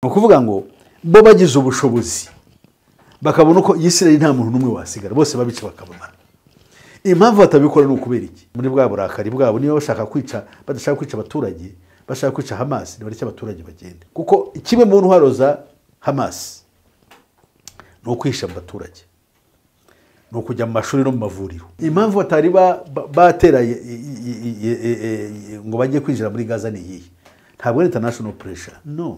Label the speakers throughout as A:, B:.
A: ni ukuvuga ngo bo bagize ubushobozi bakabona uko Isirayeli nta muntu n'umwe wasigara bose babica bakababara impamvu batabikora ni ukubera iki muri bwa burakari bwabo niba bashaka kwica badashaka kwica abaturage bashaka kwica hamasi ntibareke abaturage bagende kuko kimwe mu ntwaro za hamasi ni ukwihisha mu baturage ni ukujya mu mashuri no mu mavuriro impamvu batari ba- ba- batera ye- ye- ye- ye- ye- ngo bajye kwinjira muri gaza ni iyihe ntabwo ari international pressure no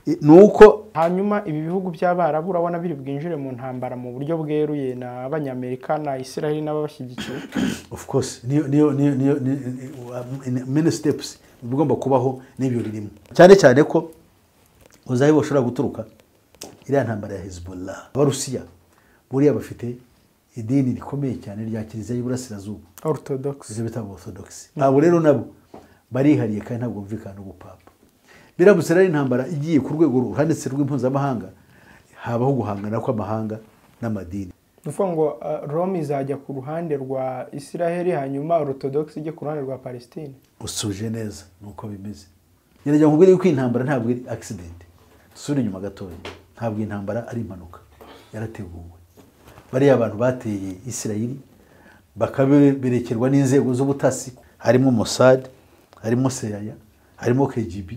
A: I- ni uko
B: hanyuma ibi bihugu by'abarabu urabona biri bwinjire mu ntambara mu buryo bweruye n'abanyamerika na israel n'ababashyigikiye
A: of course niyo niyo niyo niyo ni- ni- ni- many steps ibigomba kubaho n'ibyo birimo cyane cyane ko uzayi bashobora guturuka iriya ntambara ya hezbollah abarusiya buriya bafite idini rikomeye cyane rya kiliziya y'iburasirazuba
B: orthodox
A: ibyo bita orthodox abo rero nabo barihariye kandi ntabwo bumvikana n'ubupapa biramutse rero ari intambara igiye ku rwego ruhanitse rw'impuzamahanga habaho guhangana kw'amahanga n'amadini
B: ni ukuvuga ngo uh, rome izajya ku ruhande rwa israel hanyuma orthodox ijye ku ruhande rwa palestine
A: usuje neza ni uko bimeze gerageza nkubwire yuko iyi ntambara ntabwo ari accident dusubire inyuma gatoya ntabwo iyi ntambara ari impanuka yarateguwe bariya abantu bateye isirayiri bakaberekerwa n'inzego z'ubutasi harimo mossad harimo seraya harimo kgb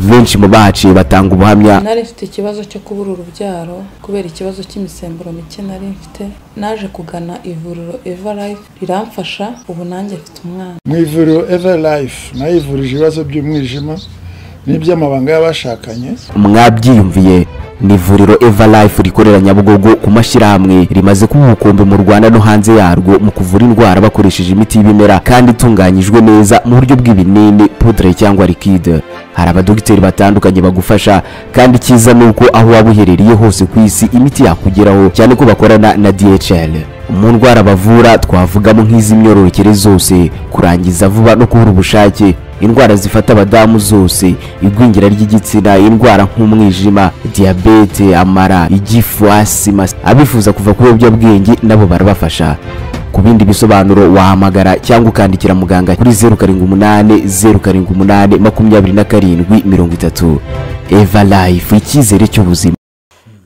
C: benshi mu bahaciye batanga ubuhamya
D: nari mfite ikibazo cyo kubura urubyaro kubera ikibazo cy'imisemburo mike nari mfite naje kugana ivuriro eva life riramfasha ubu nanjye mfite umwana
E: mu ivuriro eva life nayo ivurije ibibazo by'umwijima n'iby'amabanga y'abashakanye
C: mwabyiyumviye ni ivuriro eva life rikorera nyabugogo ku mashyirahamwe rimaze kuba umukumbi mu rwanda no hanze yarwo mu kuvura indwara bakoresheje imiti y'ibimera kandi itunganyijwe neza mu buryo bw'ibinini pudre cyangwa liquide hari abadogiteri batandukanye bagufasha kandi icyiza ni uko aho waba uherereye hose ku isi imiti yakugeraho cyane ko bakorana na dhl mu ndwara bavura twavugamo nk'iz'imyororokere zose kurangiza vuba no kubura ubushake indwara zifata abadamu zose igwingira ry'igitsina indwara nk'umwijima diyabete amara igifu asima abifuza kuva ku biyobyabwenge nabo barabafasha ku bindi bisobanuro wahamagara cyangwa ukandikira muganga kuri zeru karindwi umunani zeru karindwi umunani makumyabiri na karindwi mirongo itatu eva life icyizere cy'ubuzima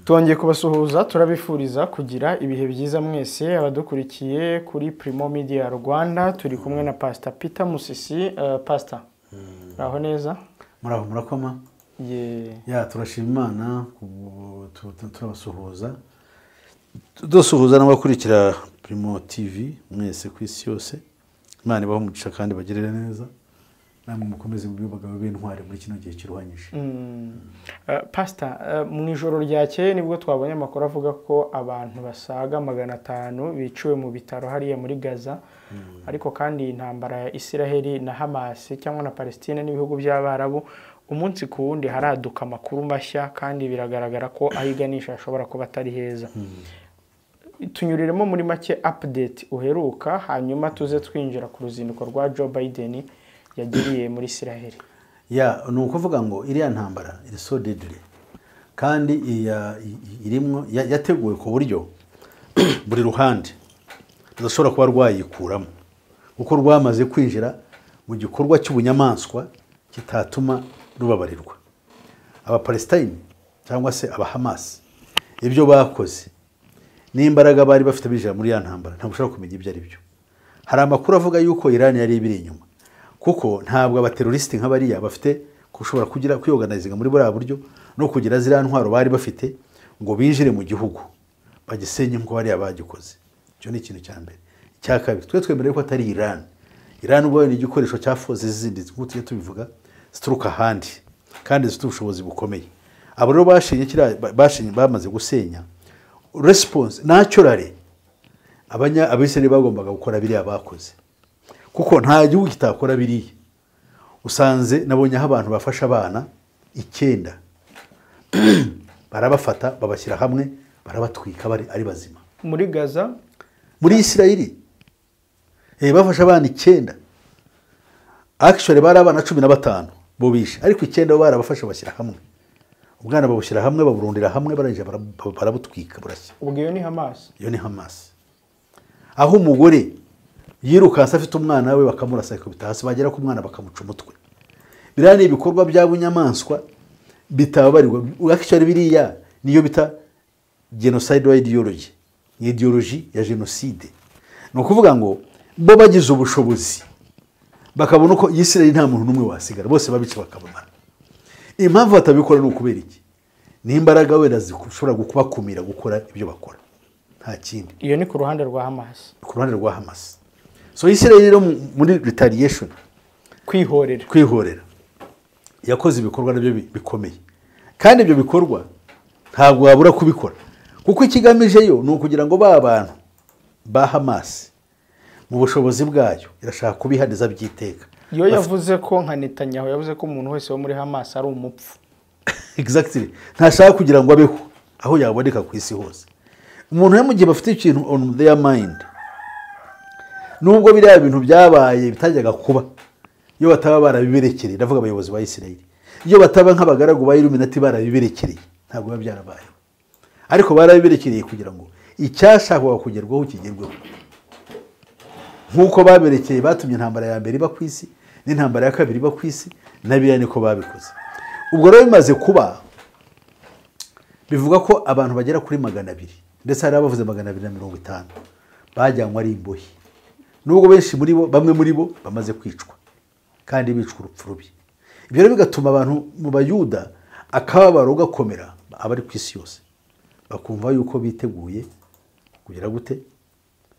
B: Twongeye kubasuhuza turabifuriza kugira ibihe byiza mwese abadukurikiye kuri Primo Media Rwanda turi kumwe na Pastor Peter Musisi uh, Pastor Raho neza
A: muraho murakoma
B: ye
A: ya turashima imana ku- tu- tu- turabasuhuza dusuhuza n'abakurikira primo tv mwese ku isi yose imana ibaho umugisha kandi bagirire neza namwe mukomeze mu bibagabo b'intwari muri kino gihe kiruhanyije
B: Mm. Uh, Pastor uh, mu ijoro ryakeye nibwo twabonye amakuru avuga ko abantu basaga magana atanu biciwe mu bitaro hariya muri Gaza ariko kandi iyi ntambara ya Israel na Hamas cyangwa na Palestine n'ibihugu by'Abarabu umunsi ku wundi haraduka amakuru mashya kandi biragaragara ko ahiganisha ashobora kuba atari heza tunyuriremo muri make update uheruka hanyuma tuze twinjira ku ruzinduko rwa Joe Biden yagiriye muri Israel
A: ya ni ukuvuga ngo iriya ntambara iri so dedire kandi iya- i- irimwo ya- yateguwe ku buryo buri ruhande rudashobora kuba rwayikuramo kuko rwamaze kwinjira mu gikorwa cy'ubunyamaswa kitatuma rubabarirwa abapalestine cyangwa se abahamasi ibyo bakoze n'imbaraga bari bafite binjira muri ya ntambara ntabwo ushobora kumenya ibyo ari byo hari amakuru avuga yuko Iran yari ibiri inyuma kuko ntabwo abaterorisiti nk'abariya bafite gushobora kugira kwiyoganizinga muri buriya buryo no kugira ziriya ntwaro bari bafite ngo binjire mu gihugu bagisenye nk'uko bariya bagikoze icyo ni ikintu cya mbere icya kabiri twe twemerewe ko atari Iran Iran ubwo ni igikoresho cya foze zindi nk'uko tujya tubivuga zituruka ahandi kandi zifite ubushobozi bukomeye abo rero bashinye kiriya- ba- bashinye bamaze gusenya resiponse naturally abanya abisirayeli bagombaga gukora biriya bakoze kuko nta gihugu kitakora biriya usanze nabonyeho abantu bafasha abana icyenda barabafata babashyira hamwe barabatwika bari ari bazima
B: muri Gaza
A: muri isirayeli eh, bafashe abana icyenda akishore bari abana cumi na batanu bo bishe ariko icyenda bo barabafashe bashyira hamwe ubwana babushyira hamwe baburundira hamwe barangije bara- barabutwika burashya
B: ubwo iyo ni Hamas
A: iyo ni hamasi aho umugore yirukanse afite umwana we bakamurasa akubita hasi bagera ku mwana bakamuca umutwe biriya ni ibikorwa by'abunyamaswa bitabarirwa akishari biriya niyo bita genocidal ideology ni ideology ya jenoside ni ukuvuga ngo bo bagize ubushobozi bakabona uko Isirayeli nta muntu n'umwe wasigara bose babica bakabamara impamvu batabikora ni ukubera iki n'imbaraga wenda zishobora kubakumira gukora ibyo bakora nta kindi
B: iyo ni ku ruhande rwa hamasi
A: ku ruhande rwa hamasi so Isirayeli rero muri retaliation
B: kwihorera
A: kwihorera yakoze ibikorwa nabyo bi- bikomeye kandi ibyo bikorwa ntabwo wabura kubikora kuko ikigamije yo ni ukugira ngo ba bantu ba hamasi mu bushobozi bwayo irashaka kubihaniza by'iteka
B: iyo yavuze ko nka netanyahu yavuze ko umuntu wese wo muri hamasi ari umupfu
A: exactly ntashaka kugira ngo abeho aho yaboneka ku isi hose umuntu rero mu gihe bafite ikintu on their mind nubwo biriya bintu byabaye bitajyaga kuba iyo bataba barabiberekereye ndavuga abayobozi ba isirayeli iyo bataba nk'abagaragu ba iluminati barabiberekereye ntabwo biba byarabayeho ariko barabiberekereye kugira ngo icyashakwaga kugerwaho kigerweho nk'uko baberekeye batumye intambara ya mbere iba ku isi n'intambara ya kabiri iba ku isi na biriya niko babikoze ubwo rero bimaze kuba bivuga ko abantu bagera kuri magana abiri ndetse hari abavuze magana abiri na mirongo itanu bajyanywe ari imbohe nubwo benshi muri bo bamwe muri bo bamaze kwicwa kandi bicwa urupfu rubi ibyo rero bigatuma abantu mu bayuda akababaro gakomera abari ku isi yose bakumva yuko biteguye kugira gute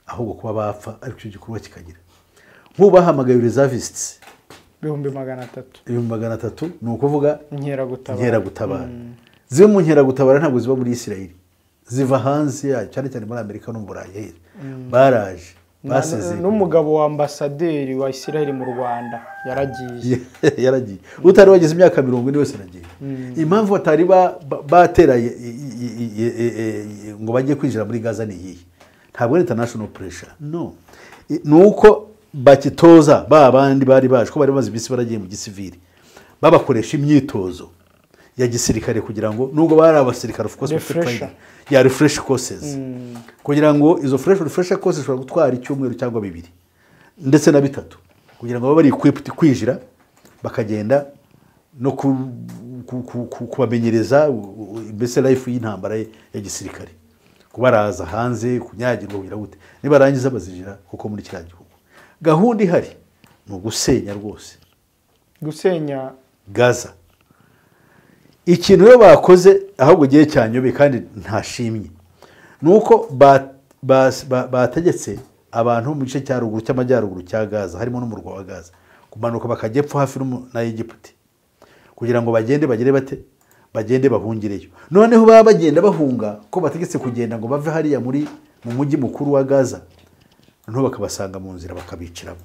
A: ahubwo kuba bapfa ariko icyo gikorwa kikagira nk'ubu bahamagaye reservistes
B: ibihumbi magana atatu
A: ibihumbi magana atatu ni ukuvuga
B: inkeragutabara
A: inkeragutabara zimwe mu nkeragutabara ntabwo ziba muri isirayeli ziva hanze yayo cyane cyane muri amerika no mu burayi here baraje basize
B: Na- n'umugabo wa ambasaderi wa isiraheli mu rwanda yaragiye
A: yaragiye utari wagize imyaka mirongo ine wese aragiye impamvu batari ba- ba- batera i- i- i- i- i- i- i- ngo bajye kwinjira muri gaza ni iyihe ntabwo ari international pressure no I- ni uko bakitoza ba bandi bari baje ko bari bamaze iminsi baragiye mu gisivili babakoresha imyitozo ya gisirikare kugira ngo nubwo bari abasirikare of course bafite
B: Refresher.
A: training, ya refresh courses kugira ngo izo fresh refresh courses ishobora gutwara icyumweru cyangwa bibiri ndetse na bitatu kugira ngo babe bari equipped kwinjira bakagenda no ku- ku- ku- ku- kubamenyereza u- u- mbese life y'intambara ya gisirikare kubaraza hanze kunyagirwa kugira gute nibarangiza bazinjira kuko muri kiriya gihugu gahunda ihari ni ugusenya rwose
B: gusenya
A: gaza ikintu rero bakoze ahubwo gihe cyanyobeye kandi ntashimye ni uko ba- ba- ba- bategetse abantu bo mu gice cya ruguru cy'amajyaruguru cya gaza harimo n'umurwa wa gaza kumanuka bakajya epfo hafi n'umu- na egiputi kugira ngo bagende bagere bate bagende bahungireyo noneho baba bagenda bahunga ko bategetse kugenda ngo bave hariya muri mu mujyi mukuru wa gaza noneho bakabasanga mu nzira bakabiciramo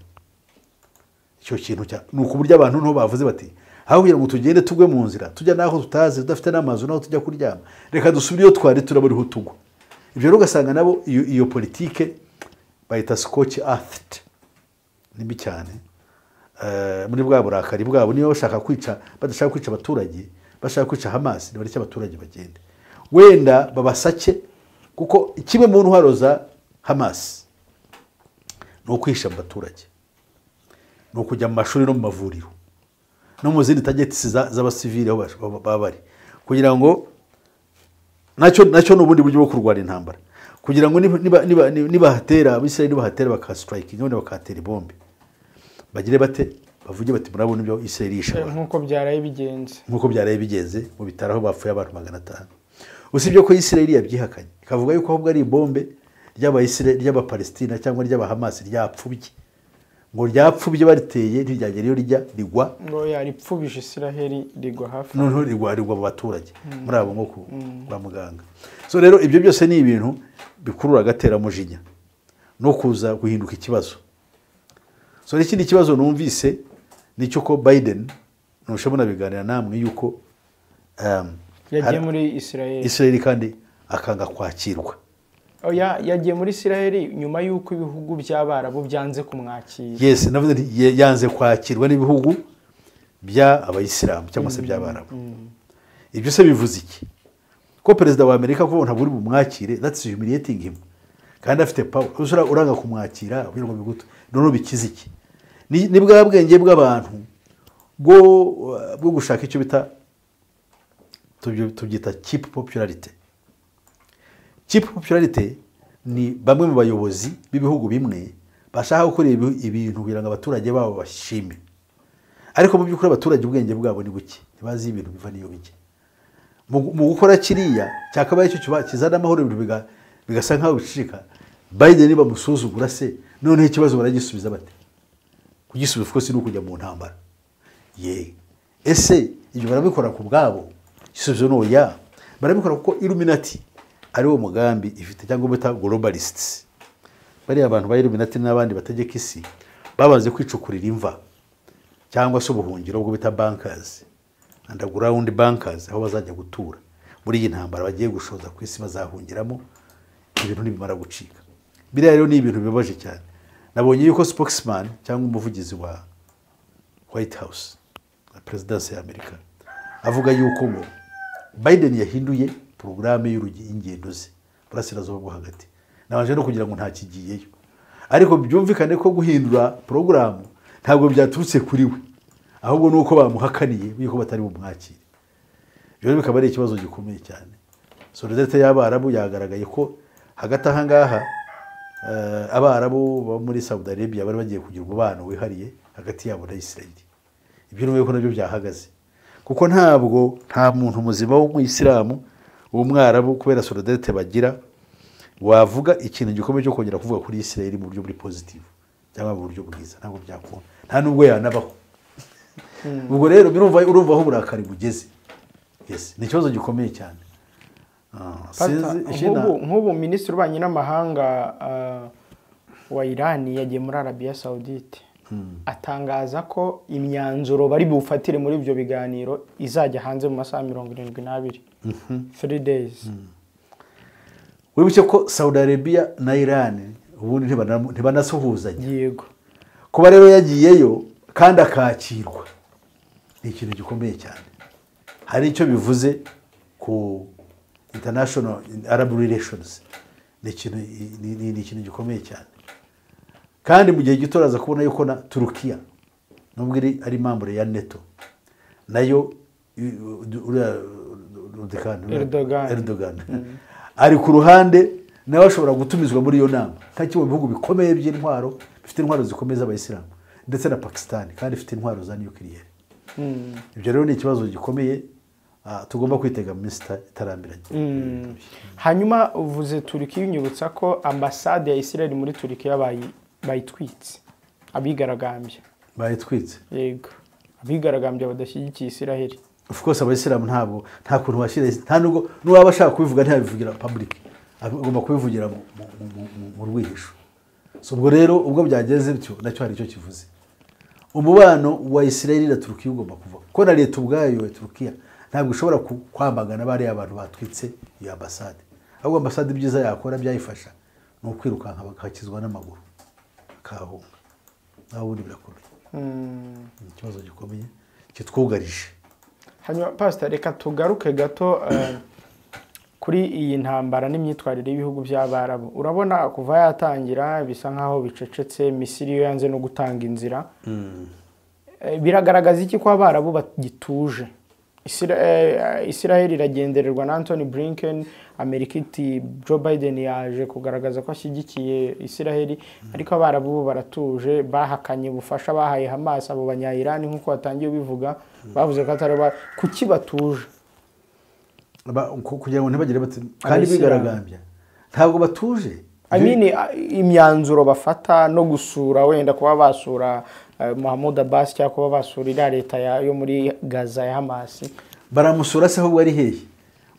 A: icyo kintu cya ni uburyo abantu niho bavuze bati aho kugira ngo tugende tugwe mu nzira tujya n'aho tutazi tudafite n'amazu n'aho tujya kuryama reka dusubire iyo twari turaba ariho tugwa ibyo rero ugasanga nabo iyo, iyo politike bayita scotch aft nibi cyane Eh, muri bwa burakari bwabo niba bashaka kwica badashaka kwica abaturage bashaka kwica hamasi nibareke abaturage bagende wenda babasake kuko kimwe mu ntwaro za hamasi ni ukwihisha mu baturage ni ukujya mu mashuri no mu mavuriro no mu zindi tageti z'abasivili aho bash- baba baba bari kugira ngo nacyo nacyo ni ubundi buryo bwo kurwanya intambara kugira ngo niba- niba- niba- nibahatera abisirayeli nibahatera bakasitarayikinga wenda bakahatera ibombe bagire bate bavuge bati murabona ibyo isirayeli yishe
B: eh,
A: abantu."
B: nk'uko byaraye bigenze
A: nk'uko byaraye bigenze mu bitaro aho bapfuye abantu magana atanu usibye ko isirayeli yabyihakanye ikavuga yuko ahubwo ari ibombe ry'abayisirayeli ry'abapalestina cyangwa ry'abahamasi ryapfubye ngo ryapfubye bariteye ntiryagera iyo rijya rigwa
B: ngo yaripfubije isiraheli rigwa hafi
A: noneho rigwarirwa mu baturage muri abo nko ku- kwa muganga so rero ibyo byose ni ibintu bikurura agateramujinya no kuza guhinduka ikibazo so n'ikindi kibazo numvise ni icyo ko biden ntushe munabiganira namwe yuko um,
B: yagiye
A: hari-
B: muri isiraheli
A: israel kandi akanga kwakirwa
B: oya yagiye muri isiraheli nyuma y'uko ibihugu by'abarabu byanze kumwakira
A: yes navuze nti ye- yanze kwakirwa n'ibihugu by'abayisilamu cyangwa se by'abarabu ibyo se bivuze iki ko perezida wa amerika ko ntabwo uri bumwakire that's humiliating him kandi afite power usura uranga kumwakira kugira ngo bigutu noneho bikize iki ni ni bwa bwenge bw'abantu bwo bwo gushaka icyo bita tubyo tubyita kipu popularite kipu popularite ni bamwe mu bayobozi b'ibihugu bimwe bashaka gukora ibi- ibintu kugira ngo abaturage babo bashime ariko mu by'ukuri abaturage ubwenge bwabo ni buke ntibazi ibintu biva n'iyo bijya mu gu- mu gukora kiriya cyakabaye cyo kiba- kizana amahoro ibintu biga- bigasa nk'aho bicika bayideni bamusuzugura se noneho ikibazo baragisubiza bate kugisubiza kuko si ni ukujya mu ntambara ye ese ibyo barabikora ku bwabo igisubizo ni oya barabikora kuko iluminati ari wo mugambi ifite cyangwa bita globalists bariya abantu ba iluminati n'abandi bategeka isi babanze kwicukurira imva cyangwa se ubuhungiro bwo bita bankers underground bankers aho bazajya gutura muri iyi ntambara bagiye gushoza ku isi bazahungiramo ibintu nibimara gucika biriya rero ni ibintu bibabaje cyane nabonye yuko spokesman cyangwa umuvugizi wa white house na perezidansi ya amerika avuga yuko ngo biden yahinduye porogaramu y'ingendo ze burasirazuba bwo hagati nabanje no kugira ngo ntakigiyeyo ariko byumvikane ko guhindura porogaramu ntabwo byaturutse kuri we ahubwo ni uko bamuhakaniye yuko batari bumwakire ibyo rero bikaba ari ikibazo gikomeye cyane solidarite y'abarabu yagaragaye ko hagati aha ngaha eh, abarabu bo muri saudi arabia bari bagiye kugira umubano wihariye hagati yabo na isirayeli ibyo ni ko nabyo byahagaze kuko ntabwo nta muntu muzima w'umuyisilamu w'umwarabu kubera solidarite bagira wavuga ikintu gikomeye cyo kongera kuvuga kuri isirayeli mu buryo buri pozitivu cyangwa mu buryo bwiza ntabwo byakunda nta n'ubwo yanabaho ubwo rero birumva urumva aho uburakari bugeze Yes, ni ikibazo gikomeye cyane Ah,
B: Pastor,
A: sinzi ikindi na-
B: nk'ubu nk'ubu minisitiri w'ububanyi n'amahanga ah, wa irani yagiye muri arabiya sawudite atangaza ko imyanzuro bari bufatire muri ibyo biganiro izajya hanze mu masaha mirongo irindwi n'abiri three days
A: wibuke ko saudi arabia na iran ubundi ntibana- ntibanasuhuzanya
B: yego
A: kuba rero yagiyeyo kandi akakirwa ni ikintu gikomeye cyane hari icyo bivuze ku international arab relations ni ikintu ni- ni- ni ikintu gikomeye cyane kandi mu gihe gito uraza kubona yuko na turukiya nubwo iri ari mambure ya neto nayo i- u- uriya- Erdogan-
B: Erdogan.
A: Erdogan. ari ku ruhande nawe ashobora gutumizwa muri iyo nama nka kimwe mu bihugu bikomeye by'intwaro bifite intwaro zikomeye z'abayisilamu ndetse na pakisitani kandi ifite intwaro za nukiliyeri ibyo rero ni ikibazo gikomeye ah, tugomba kwitega mu minsi ita- itarambiranye
B: hanyuma uvuze turiki binyibutsa ko ambasade ya isirayeli muri turikiya bayi- bayitwitse abigaragambya
A: bayitwitse
B: yego abigaragambya badashyigikiye isiraheli
A: of course abayisilamu ntabwo nta kuntu washyira nta nubwo n'uwaba ashaka kubivuga ntiyabivugira public agomba kubivugira mu- mu- mu- mu- mu rwihisho so ubwo rero ubwo byageze bityo nacyo hari icyo kivuze umubano wa isirayeli na turukiya ugomba kuva kuko na leta ubwayo ya turukiya ntabwo ishobora ku- kwamagana bariya abantu batwitse iyo ambasade ahubwo ambasade ibyiza yakora byayifasha ni ukwirukanka bakakizwa n'amaguru bakahahunga naho ubundi birakomeye ni ikibazo gikomeye kitwugarije
B: hanyuma pasita reka tugaruke gato eh, kuri iyi ntambara n'imyitwarire y'ibihugu by'abarabu urabona kuva yatangira bisa nk'aho bicecetse misiri yo yanze no gutanga inzira Eh, biragaragaza iki ko abarabu bagituje Isira- eh, isiraheli iragendererwa na antony blinken amerika iti joe biden yaje kugaragaza ko ashyigikiye isiraheli ariko abarabu bo baratuje bahakanye ubufasha bahaye hamas abo banyayirani nk'uko batangiye bivuga bavuze ko atari aba- kuki batuje
A: Ba- ku- kugira ngo ntibagire bati kandi bigaragambya ntabwo batuje
B: I mean, a- imyanzuro bafata no gusura wenda kuba basura eh, Mahmoud Abbas cyangwa kuba basura iriya leta ya- yo muri Gaza ya Hamas
A: baramusura se ahubwo ari hehe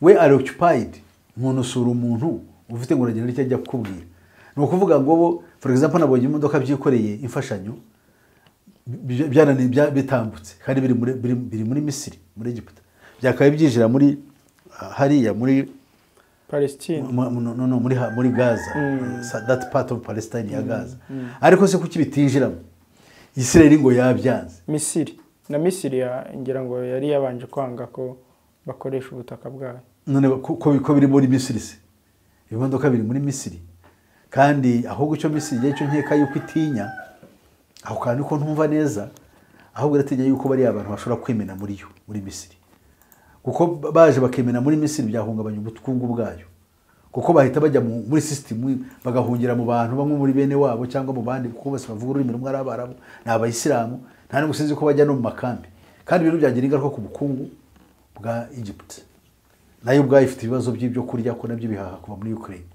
A: we ari occupied umuntu usura umuntu ufite ngo uragenda icyo ajya kukubwira ni ukuvuga ngo bo for example nabonye imodoka byikoreye imfashanyo bi- byananiye bya- bitambutse kandi biri muri, biri, biri muri misiri muri egiputa byakabaye byinjira muri ah, hariya muri
B: Palestine
A: mu- mu- no, no, muri, ha- muri gaza Sa- that part of palestine ya gaza ariko se kuki bitinjiramo isirayeli ngo yabyanze
B: Misiri na Misiri ya- ngira ngo yari yabanje kwanga ko bakoresha ubutaka bwayo
A: none ko- ko ko biri muri misiri se ibimodoka biri muri misiri kandi ahubwo icyo misiri igihe cyo nkeka yuko itinya aho kantu ko ntumva neza ahubwo iratinya yuko bariya abantu bashobora kwimena muri yo muri misiri kuko baje bakemera muri misiri byahungabanya ubukungu bwayo kuko bahita bajya mu- muri sisitemu bagahungira mu bantu bamwe muri bene wabo cyangwa mu bandi kuko bose bavuga ururimi rumwe ari abarabu ni abayisilamu nta n'ubwo sinzi ko bajya no mu makambi kandi ibintu byagira ingaruka ku bukungu bwa egypt nayo ubwayo ifite ibibazo by'ibyo kurya ko nabyo bihaha kuva muri ukraine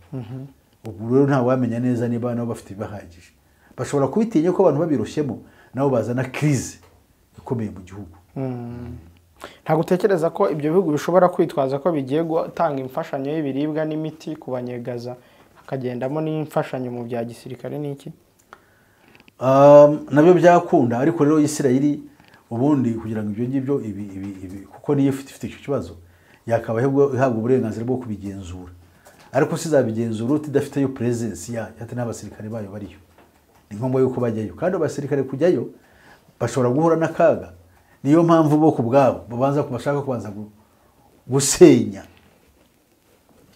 A: ubu rero ntawamenya neza niba nabo bafite ibahagije bashobora kubitinya ko abantu babiroshyemo nabo bazana kirize ikomeye mu gihugu
B: ntabwo utekereza ko ibyo bihugu bishobora kwitwaza ko bigiye gutanga imfashanyo y'ibiribwa n'imiti ku banyegaza hakagendamo n'imfashanyo mu bya gisirikare n'iki
A: Um, nabyo byakunda ariko rero isirayeli ubundi kugira ngo ibyo ngibyo ibi, ibi, ibi, kuko niyo ifite ifite icyo kibazo yakaba ihabwa ihabwa uburenganzira bwo kubigenzura ariko sizabigenzura tudafiteyo purezensi yayo ati n'abasirikare bayo bariyo ni ngombwa yuko bajyayo kandi abasirikare kujyayo bashobora guhura n'akaga niyo mpamvu bo ku bwabo babanza bashaka kubanza gu- gusenya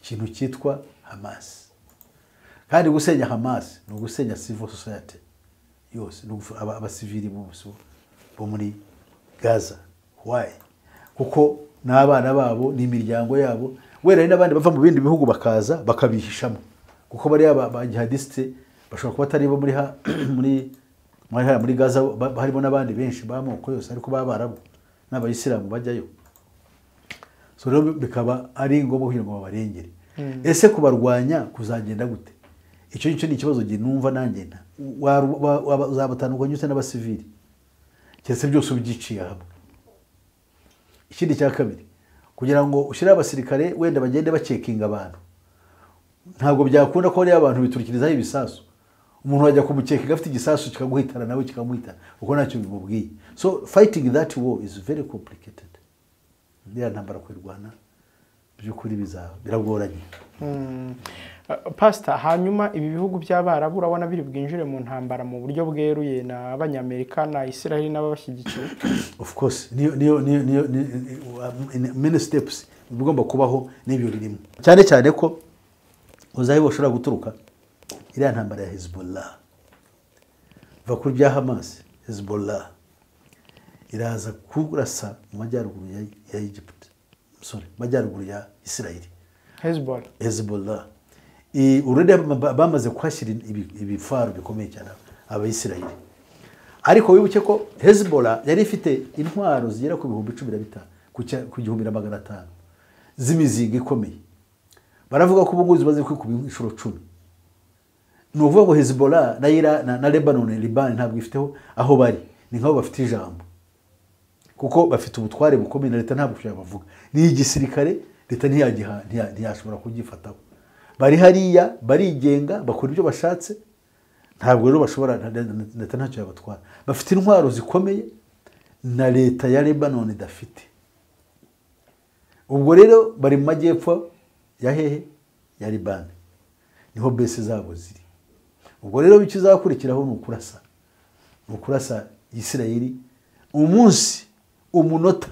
A: ikintu cyitwa hamasi kandi gusenya hamas ni ugusenya civil society yose ni ugufu- aba- abasivili bose bo muri gaza wayi kuko n'abana babo n'imiryango yabo wenda hari n'abandi bava mu bindi bihugu bakaza bakabihishamo kuko bariya ba- ba jihadisite bashobora kuba atari bo muri ha- muri muri hariya muri gaza ba- harimo n'abandi benshi b'amoko yose ariko b'abarabu n'abayisilamu bajyayo so rero bikaba ari ngombwa kugira ngo babarengere ese kubarwanya kuzagenda gute icyo ngicyo ni ikibazo gihe numva nanjye nta- waru- wa- wa- uzabatandukanya ute n'abasivili keretse byose ubyiciye hamwe ikindi cya kabiri kugira ngo ushyire abasirikare wenda bagende bacekinga abantu ntabwo byakunda ko hariya abantu biturikirizaho ibisasu umuntu wajya kumucekinga afite igisasu kikaguhitana nawe kikamuhitana kuko ntacyo bimubwiye so fighting that war is very complicated iriya ntambara kuyirwana by'ukuri biza- biragoranye
B: pasita hanyuma ibi bihugu by'abarabu urabona biri bwinjire mu ntambara mu buryo bweruye n'abanyamerika na isiraheli n'ababashyigikiye
A: of course niyo niyo niyo niyo ni- ni- many steps bigomba kubaho n'ibyo birimo cyane cyane ko uzaho bashobora guturuka iriya ntambara ya hezbollah va kuri bya hamas hezbollah iraza kurasa mu majyaruguru ya, ya egypt sorry mu majyaruguru ya isirayeli
B: hezbollah
A: hezbollah I- ururimi ba- bamaze kuhashyira ibi- ibifaru bikomeye cyane abayisirayeli ariko wibuke ko hezbollah yari ifite intwaro zigera ku bihumbi cumi na bitanu ku cya- ku gihumbi na magana atanu z'imizinga ikomeye baravuga ko ubungubu zimaze kwikuba inshuro cumi ni ukuvuga ngo hezbollah na, Ira- na, na lebanon libani ntabwo ifiteho aho bari ni nk'aho bafite ijambo kuko bafite ubutware bukomeye na leta ntabwo yabavuga ni igisirikare leta ntiyagiha- ntiya- ntiyashobora kugifataho bari hariya barigenga bakora ibyo bashatse ntabwo rero bashobora na- na- leta ntacyo yabatwara bafite intwaro zikomeye na leta ya lebanon idafite ubwo rero bari mu majyepfo ya hehe ya libani niho bese zabo ziri ubwo rero icyo izakurikiraho ni ukurasa ni ukurasa isirayeli umunsi umunota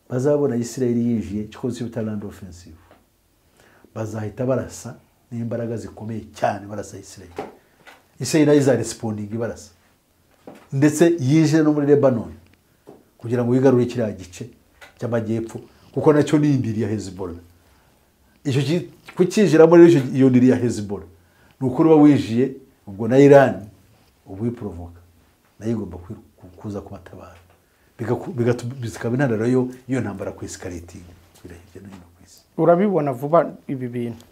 A: bazabona isirayeli yinjiye cyokoze bita land offensive bazahita barasa n'imbaraga zikomeye cyane barasa isirayeli isirayeli nayo izaresipondinga ibarasa ndetse yinjire no muri lebanon kugira ngo yigarure kiriya gice cy'amajyepfo kuko nacyo ni indiri ya hezbollah icyo ki- kucyinjiramo rero icyo- iyo ndiri ya hezbollah ni ukuri uba wijije ubwo na irani uba uyiporovoka nayo igomba kwiru- ku- kuza kubatabara Bigaku- bigatu- bikaba intandaro yo iyo ntambara ku isi ikaritinga ikwira hirya no hino ku isi
B: urabibona vuba ibi bintu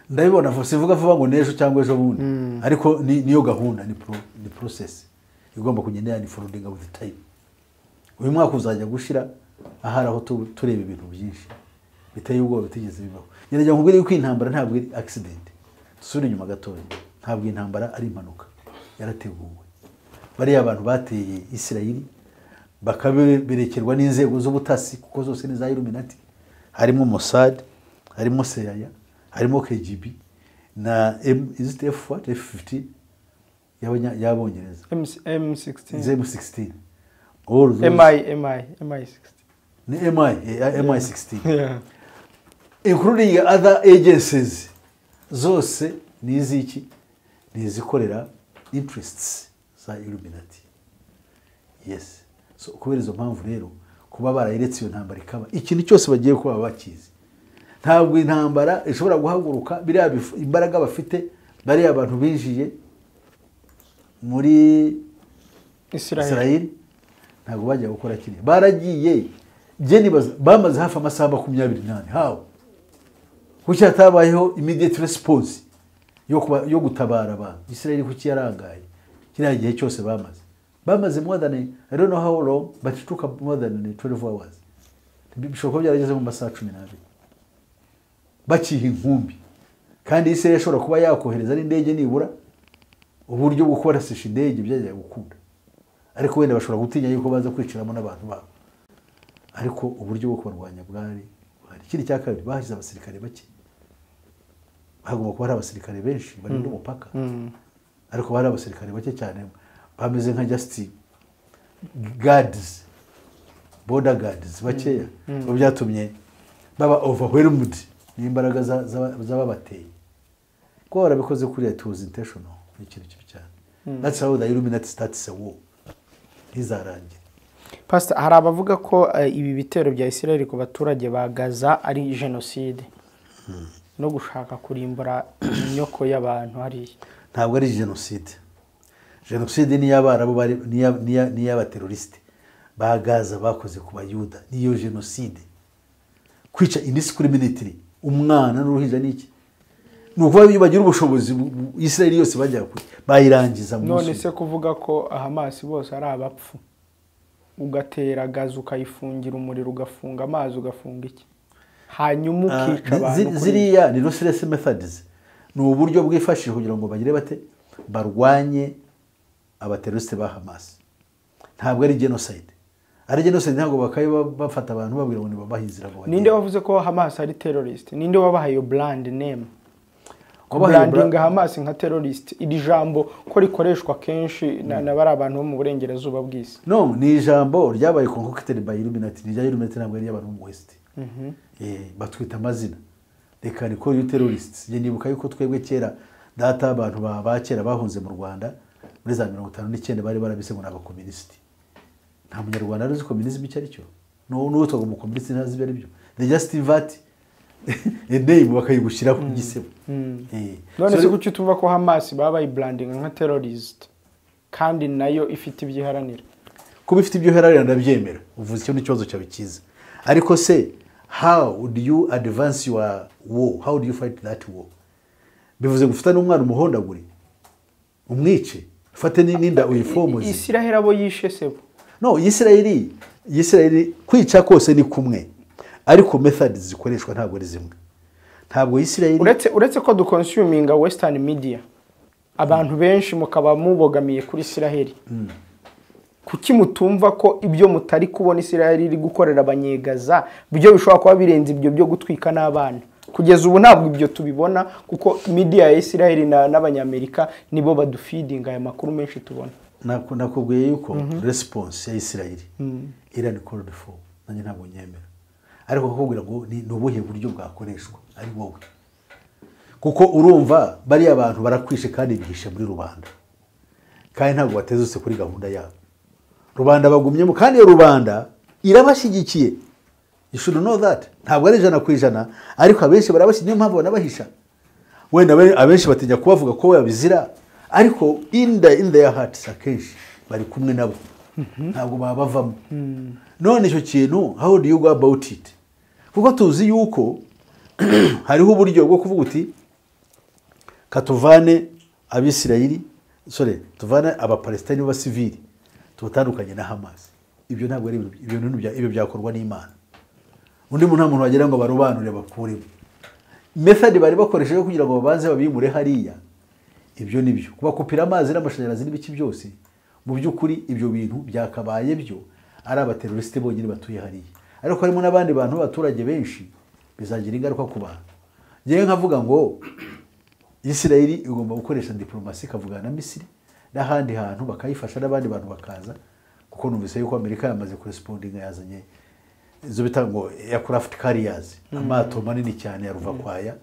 A: ndabibona vuba sivuga vuba ngo n'ejo cyangwa ejo bundi ariko ni- niyo gahunda ni pro- ni process igomba kugenda yani forwarding with time uyu mwaka uzajya gushira ahari aho tu- tureba ibintu byinshi biteye ubwoba bitigeze bibaho ngerageza nkubwire yuko iyi ntambara ntabwo ari accident dusubire inyuma gatoya ntabwo iyi ntambara ari impanuka yarateguwe bariya abantu bateye isirayeli bakaberekerwa n'inzego z'ubutasi kuko zose ni za iluminati harimo Mossad harimo seraya harimo kgb na M- is it F what? f15 y'abanya- y'abongereza
B: m16
A: m16 All those-
B: mi mi mi16
A: ni mi eh, mi16 including other agencies zose ni iziki ni izikorera interests za illuminati yes so kubera izo mpamvu rero kuba barayiretse iyo ntambara ikaba ikintu cyose bagiye kuba bakizi ntabwo intambara ishobora guhaguruka biriya bifu- imbaraga bafite bariya abantu binjiye muri
B: isiraheli
A: israel ntabwo bajya gukora kiriya baragiye njye nibaza- bamaze hafi amasaha makumyabiri n'ane hawe kuki hatabayeho immediate response yo, kuba, yo gutabara abantu israel kuki yarangaye kiriya gihe cyose bamaze bamaze more than i don't know how long but it took up more than 12 hours bishoboka ko byarageze mu masaha cumi n'abiri bakiha inkumbi kandi israel ishobora kuba yakohereza n'indege nibura uburyo bwo kurasisha indege byajya gukunda ariko wenda bashobora gutinya yuko baza kwiciramo n'abantu babo ariko uburyo bwo kubarwanya bwari buhari ikindi cya kabiri bahashyize abasirikare bake hagomba kuba hari abasirikare benshi barinda umupaka ariko bari abasirikare bake cyane bameze nka justin gadizi boda gadizi bakeya ngo byatumye baba overwhelmed n'imbaraga za- za- z'ababateye kuba barabikoze kuri leta was intentional ni ikintu kibi cyane that's how the illuminati starts a war ntizarangire
B: pasita hari abavuga ko eh, ibi bitero bya isiraheli ku baturage ba gaza ari jenoside no gushaka kurimbura inyoko y'abantu hariya
A: ntabwo ari jenoside jenoside n'iy'abarabu bari n'iya- n'iya- n'iy'abaterorisite ba gaza bakoze ku bayuda niyo jenoside kwica indiscriminately umwana n'uruhinja n'iki ni ukuvuga iyo bagira ubushobozi bu- bu- israeli yose bajya kure bayirangiza mu
B: none
A: musi
B: se kuvuga ko hamasi bose ari abapfu ugatera gaza ukayifungira umuriro ugafunga amazi ugafunga iki hanyuma
A: Ah, zi-
B: ukica abantu kuri-
A: ziriya ni ruthless methods ni uburyo bwifashishwa kugira ngo bagire bate barwanye abateroriste ba hamas ntabwo ari genocide ari genocide ntabwo bakaba ba- bafata abantu babwira ngo nibabahe inzira ngo bagende.
B: ninde wavuze ko hamasi ari terorist ninde wabahaye iyo brand name
A: Wabahaye iyo
B: brandinga
A: bra-
B: hamasi nka terorist iri jambo ko rikoreshwa kenshi na na bariya bantu bo mu burengerazuba bw'isi
A: no ni ijambo ryabaye concocted by illuminati ni irya illuminati ntabwo ari iy'abantu bo mu west Eh, batwita amazina reka ni call you terrorists njye nibuka yuko twebwe kera data abantu ba ba kera bahunze mu rwanda muri za mirongo itanu n'icyenda bari barabise ngo ni abakomunisiti nta munyarwanda wari uzi komunisme icyo ari cyo n'ubu n'uwitwa ngo umukomunisiti ntazi ibyo ari byo they just invert a name bakayigushyiraho igisebo Eh,
B: none
A: so-
B: se kuki tuvuga ko hamasi baba bayibrandinga nka terorist kandi nayo ifite ibyo iharanira
A: kuba ifite ibyo uherarira ndabyemera uvuze icyo n'ikibazo cyawe cyiza ariko se how do you advance your war how do you fight that war bivuze gufata n'umwana umuhondagure umwice ufate n- n'inda uyifomoze
B: isiraheli abo yishe sebo
A: no yisirayeli yisirayeli kwica kose ni kumwe ariko method zikoreshwa ntabwo ari zimwe ntabwo yisirayeli
B: uretse uretse ko dukonsuminga western media abantu benshi mukaba mubogamiye kuri isiraheli kuki mutumva ko ibyo mutari kubona isiraheli iri gukorera abanyegaza byo bishobora kuba birenze ibyo byo gutwika n'abana kugeza ubu ntabwo ibyo tubibona kuko media ya isiraheli na- n'abanyamerika nibo badufidinga aya makuru menshi tubona
A: Naku- nakubwiye yuko response ya isirayeli irani called for nanjye ntabwo nyemera ariko kukubwira ngo ni ni ubuhe buryo bwakoreshwa ari wowe kuko urumva bariya bantu barakwishe kandi bihishe muri rubanda kandi ntabwo batezutse kuri gahunda yabo rubanda bagumyemo kandi iyo rubanda irabashyigikiye you should know that ntabwo ari ijana ku ijana ariko abenshi barabashyigikiye niyo mpamvu banabahisha wenda abe- abenshi batinya kubavuga ko babizira ariko in the, in their hearts akenshi bari kumwe nabo ntabwo baba bavamo none icyo kintu how do you go about it kuko tuzi yuko hariho uburyo bwo kuvuga uti katuvane abisirayeli sorry tuvane abapalesitani b'abasivili tubatandukanye na hamas ibyo ntabwo ari ibintu- ibyo bintu bya- ibyo byakorwa n'imana undi muntu nta muntu wagira ngo barobanure bakuremo method bari bakoresheje kugira ngo babanze babimure hariya ibyo ni byo kubakupira amazi n'amashanyarazi n'ibiki byose mu by'ukuri ibyo bintu byakabaye byo ari abaterorisite bonyine batuye hariya ariko harimo n'abandi bantu b'abaturage benshi bizagira ingaruka ku bantu ngewe nkavuga ngo isirayeli igomba gukoresha diporomasi ikavugana na misiri n'ahandi hantu bakayifasha n'abandi bantu bakaza kuko numvise yuko amerika yamaze kurespondinga yazanye izo bita ngo aircraft carriers amato manini cyane ya ruvakwaya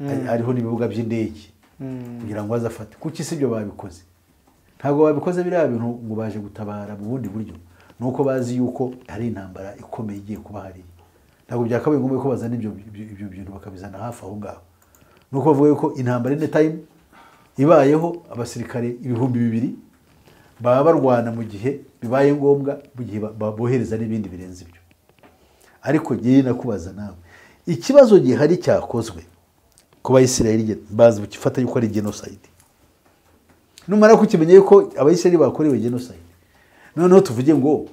A: ari- ariho n'ibibuga by'indege kugira ngo bazafate kuki si ibyo babikoze ntabwo babikoze biriya bintu ngo baje gutabara mu bundi buryo ni uko bazi yuko hari intambara ikomeye igiye kuba hariya ntabwo byakabaye ngombwa ko bazana ibyo ibyo- ibyo bintu bakabizana hafi aho ngaho ni uko bavuga yuko intambara ine tayimu ibayeho abasirikare ibihumbi bibiri baba barwana mu gihe bibaye ngombwa mu gihe ba- ba- bohereza n'ibindi birenze ibyo ariko ngewe nakubaza nawe ikibazo gihari cyakozwe ku bayisiraheli ge- bazi gifata yuko ari genosayidi numara kukimenya yuko abayisiraheli bakorewe genosayidi noneho tuvuge ngo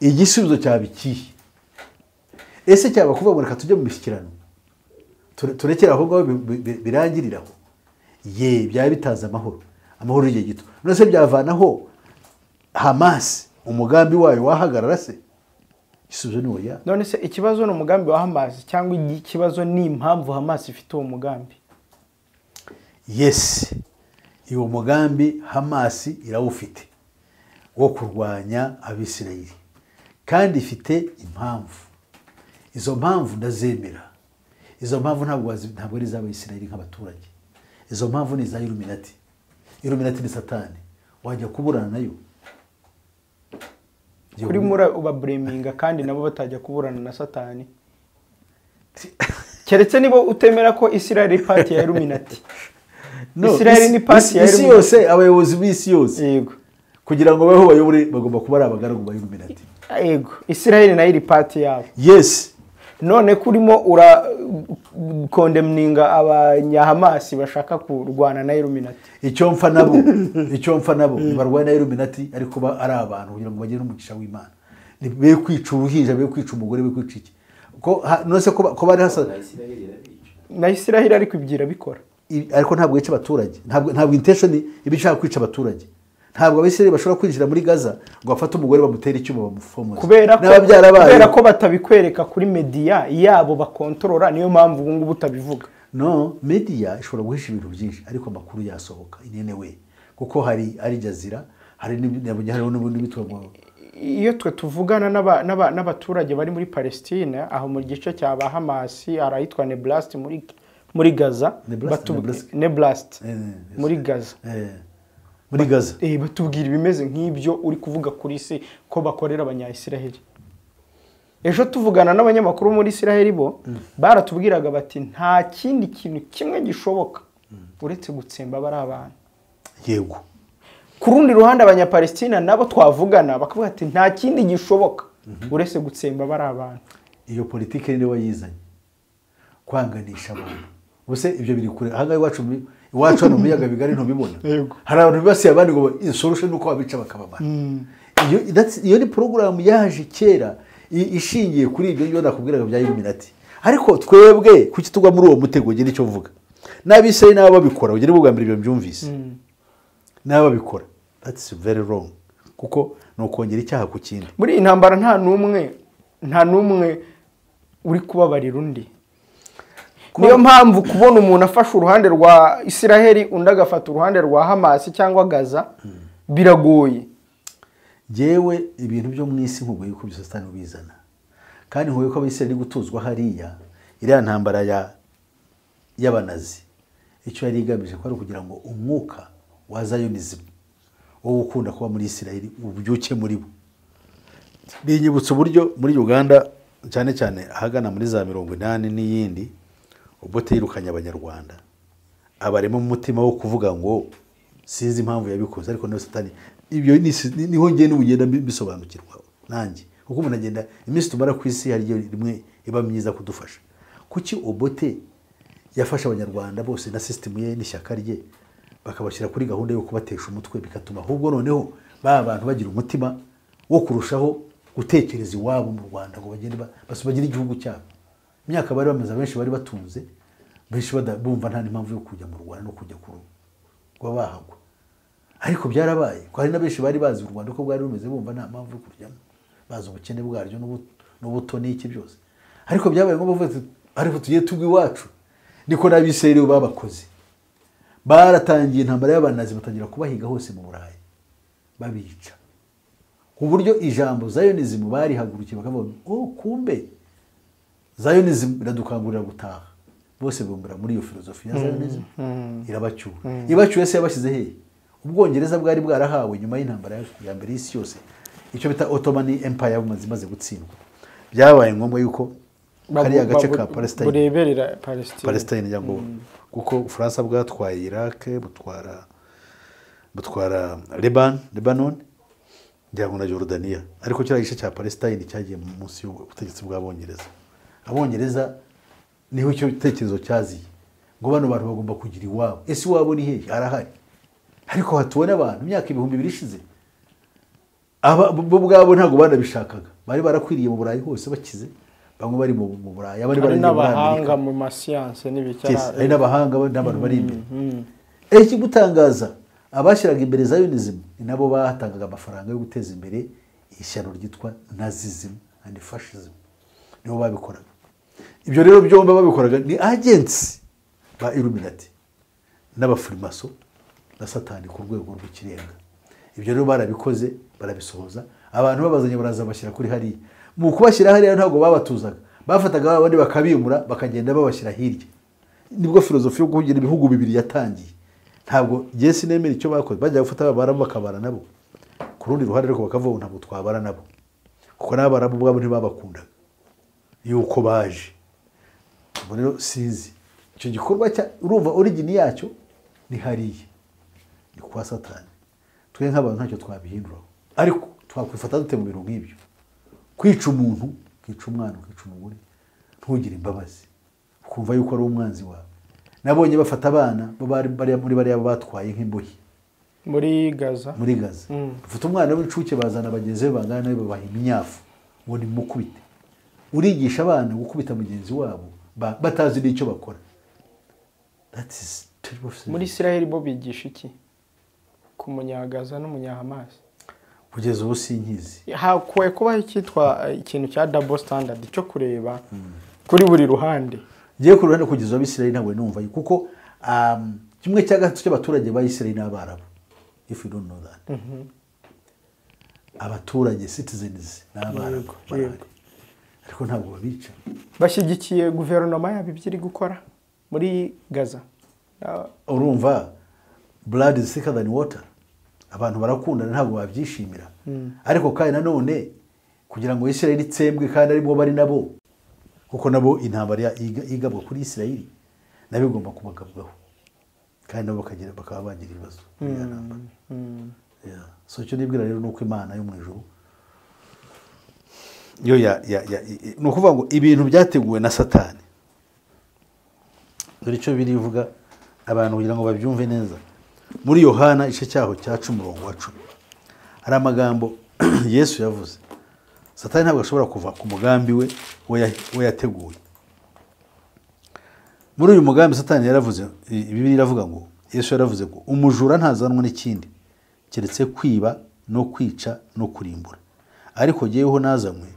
A: igisubizo cyaba ikihe ese cyaba kuvuga ngo reka tujye mu mishyikirano ture- turekere aho ngaho bi- bi- bi- birangirire aho ye byaba bitaza amahoro amahoro y'igihe gito none se byavanaho hamasi umugambi wayo wahagarara se igisubizo ni oya
B: none se ikibazo ni umugambi wa hamasi cyangwa ikibazo ni impamvu hamasi ifite uwo mugambi
A: yesi uwo mugambi hamasi irawufite wo kurwanya abisirayeli kandi ifite impamvu izo mpamvu ndazemera izo mpamvu ntabwo wazi- ntabwo ari iz'abayisirayeli nk'abaturage izo mpamvu ni iza iluminati iluminati ni satani wajya kuburana nayo
B: kuri muri ubabureminga kandi nabo batajya kuburana na satani keretse nibo utemera ko isirayeli ari pati ya iluminati
A: No,
B: Isirayeli
A: isi-
B: ni pasi ya
A: isi- isi
B: Illuminati.
A: yose abayobozi b'isi yose
B: yego
A: kugira ngo babeho bayobore bagomba kuba ari abagaragu ba iluminati
B: yego isirayeli nayo iri pati yabo
A: yesi
B: none kurimo ura kondemninga abanyahamasi bashaka kurwana na iluminati
A: icyo mpfa nabo icyo mpfa nabo barwana iluminati ariko ba- ari abantu kugira ngo bagire n'umugisha w'imana Ni- be kwica uruhinja be kwica umugore be kwica iki ko ha- none se ko ba- ko bari hasa
B: na isirayeli ariko ibyira bikora
A: i- ariko ntabwo yica abaturage ntabwo ntabwo intention iba ishaka kwica abaturage ntabwo abisirayeli bashobora kwinjira muri gaza ngo bafate umugore bamutere icyuma bamufomoze
B: kubera ko
A: n'ababyara bayo
B: kubera ko batabikwereka kuri mediya yabo bakontorora niyo mpamvu ubu ngubu utabivuga
A: no media ishobora guhisha ibintu byinshi ariko amakuru yasohoka inene we kuko hari ari jazira hari n'ibindi hariho n'ubundi bitwa ngo
B: iyo twe tuvugana n'aba- n'aba- n'abaturage bari muri palestine aho mu gice cya ba hamasi hari ahitwa neblast muri muri gaza
A: Neblast,
B: batu-
A: Neblast.
B: neblast
A: Eh, eh,
B: muri gaza
A: eh, muri gaza
B: Eh, batubwira ibimeze nk'ibyo uri kuvuga kuri isi ko bakorera abanyayisiraheli ejo tuvugana n'abanyamakuru bo muri isiraheli bo baratubwiraga bati nta kindi kintu kimwe gishoboka uretse gutsemba bari abantu
A: yego
B: ku rundi ruhande abanyapalestina nabo twavugana bakavuga ati nta kindi gishoboka uretse gutsemba bari abantu
A: iyo politiki niwe wayizanye kwanganisha abantu ubuse ibyo biri kure ahangaha iwacu mu- iwacu hano mu biyaga bigari ntubibona
B: Yego.
A: hari abantu bibasiye abandi ngo isorushe ni uko babica bakabamara Iyo- that's- iyo ni porogaramu yaje kera i- ishingiye kuri ibyo ngibyo nakubwiraga bya iluminati ariko twebwe kuki tugwa muri uwo mutego ngira icyo mvuga n'abisirayi n'abo babikora ugira ubwa mbere ibyo mbyumvise n'abo babikora that's very wrong kuko ni ukongera icyaha ku kindi
B: muri iyi ntambara nta n'umwe nta n'umwe uri kubabarira undi niyo mpamvu kubona umuntu afashe uruhande rwa isiraheli undi agafata uruhande rwa hamasi cyangwa gaza biragoye
A: yewe ibintu byo mu isi nkubwo yuko byose satani ubizana kandi nkubwo ko abisirayeli gutuzwa hariya iriya ntambara ya y'abanazi icyo yari igamije ko ari ukugira ngo umwuka wa zayonizimu wo gukunda kuba muri isirayeli ubyuke muri bo binyibutsa uburyo muri uganda cyane cyane ahagana muri za mirongo inani n'iyindi ubwo yirukanye abanyarwanda abarema mu mutima wo kuvuga ngo sinzi impamvu yabikoze ariko niyo satani ibyo ni- ni- niho ngenda ubu ugenda mbi- mbisobanukirwa nanjye kuko umuntu agenda iminsi tumara ku isi hari igihe rimwe iba myiza kudufasha kuki obote yafashe abanyarwanda bose na sisitemu ye n'ishyaka rye bakabashyira kuri gahunda yo kubatesha umutwe bigatuma ahubwo noneho ba bantu bagira umutima wo kurushaho gutekereza iwabo mu rwanda ngo bagende ba- bas- bagire igihugu cyabo imyaka bari bamaze abenshi bari batunze benshi bada- bumva nta n'impamvu yo kujya mu rwanda no kujya kuru kuba bahagwa ariko byarabaye ko hari na benshi bari bazi u rwanda ko bwari bumeze bumva nta mpamvu yo kurujyamo bazi ubukene bwaryo n'ubu- n'ubuto n'iki byose ariko byabaye ngombwa bavuga ati, ariko tugiye tugwa iwacu niko n'abisirayeli babakoze baratangiye intambara y'abanazi batangira kubahiga hose mu burayi babica ku buryo ijambo zayonizimu barihagurukiye bakavuga ngo kumbe zayonizimu iradukangurira gutaha bose bumvira muri iyo filozofi ya zayonizimu irabacyura ibacyuye se yabashyize hehe ubwongereza bwari bwarahawe nyuma y'intambara ya- ya mbere y'isi yose icyo bita otomani empire yamaze imaze gutsindwa byabaye ngombwa yuko kariya gace ka palestine
B: bureberera palestine
A: palestine cyangwa kuko ubufaransa bwatwaye iraq butwara butwara leban lebanon ngira ngo na jordania ariko kiriya gice cya palestine cyagiye munsi y'ubutegetsi bw'abongereza abongereza niho icyo gitekerezo cyaziye ngo bano bantu bagomba kugira iwabo ese iwabo ni hehe harahari ariko hatuwe n'abantu imyaka ibihumbi ibiri ishize aba bo ubwabo ntabwo banabishakaga bari barakwiriye mu burayi hose bakize bamwe bari mu mu burayi abandi
B: hari
A: bari muri amerika
B: n'abahanga mu
A: Yes,
B: masiyanse
A: hari
B: n'ibicara
A: n'abahanga n'abantu bari imbere ejo ikigutangaza abashyiraga imbere zionism ni nabo batangaga amafaranga yo guteza imbere ishyano ryitwa nazism and fascism nibo babikoraga ibyo rero byombi babikoraga ni agensi ba illuminati n'abafurimaso na satani ku rwego rw'ikirenga ibyo rero barabikoze barabisohoza abantu babazanye baraza bashyira kuri hariya mu kubashyira hariya ntabwo babatuzaga bafataga ba bandi bakabimura bakagenda babashyira hirya nibwo filozofi yo kugira ibihugu bibiri yatangiye ntabwo jesi nemera icyo bakoze bajya gufata abarabu bakabara nabo ku rundi ruhande ariko bakavuga ngo ntabwo twabara nabo kuko n'abarabu ubwabo ntibabakundaga yuko baje ubwo rero sinzi icyo gikorwa cya urumva origini yacyo ni hariya ni kwa satani twe nk'abantu ntacyo twabihinduraho ariko twakwifata dute mu bintu nk'ibyo kwica umuntu ukica umwana ukica umugore ntugire imbabazi ukumva yuko ari umwanzi wawe nabonye bafata abana bari muri bariya batwaye nk'imbohe
B: muri gaza
A: muri gaza bafata umwana w'incuke bazana bagenzi be bangana nawe babaha imyafu ngo nimukubite urigisha abana gukubita mugenzi wabo ba- batazi n'icyo bakora That is terrible thing.
B: muri israheli bo bigisha iki ku munyagaza n'umunyahamasi
A: kugeza ubu sinkizi
B: hakwiye kubaho icyitwa eh, ikintu cya dabo standard cyo kureba kuri buri ruhande
A: ngiye ku ruhande kugeza ubu abisirayeli ntabwo numva kuko um, kimwe cya gatatu cy'abaturage ba isirayeli n'abarabu if you don't know that abaturage citizens n'abarabu
B: Yego,
A: barahari
B: yego.
A: ariko ntabwo babica
B: bashyigikiye guverinoma yabo ibyo iri gukora muri gaza Ah,
A: urumva blood is thicker than water abantu barakundana ntabwo babyishimira ariko kandi nanone kugira ngo isirayeli itsembwe kandi arimo bari nabo kuko nabo intambara ya- yiga- yigabwa kuri isirayeli nabo igomba kubagabwaho kandi nabo bakagira bakaba bagira ibibazo muri iyo ntambara Yeah. so icyo nibwira rero ni uko imana yo mu ijuru yo ya- ya- ya- i- i- ni ukuvuga ngo ibintu byateguwe na satani dore icyo birivuga abantu kugira ngo babyumve neza muri yohana igice cyaho cya cumi umurongo wa cumi hari amagambo yesu yavuze satani ntabwo ashobora kuva ku mugambi we we ya- we yateguye muri uyu mugambi satani yaravuze bibiri iravuga ngo yesu yaravuze ngo umujura ntazanwa n'ikindi keretse kwiba no kwica no kurimbura ariko jyeweho nazanywe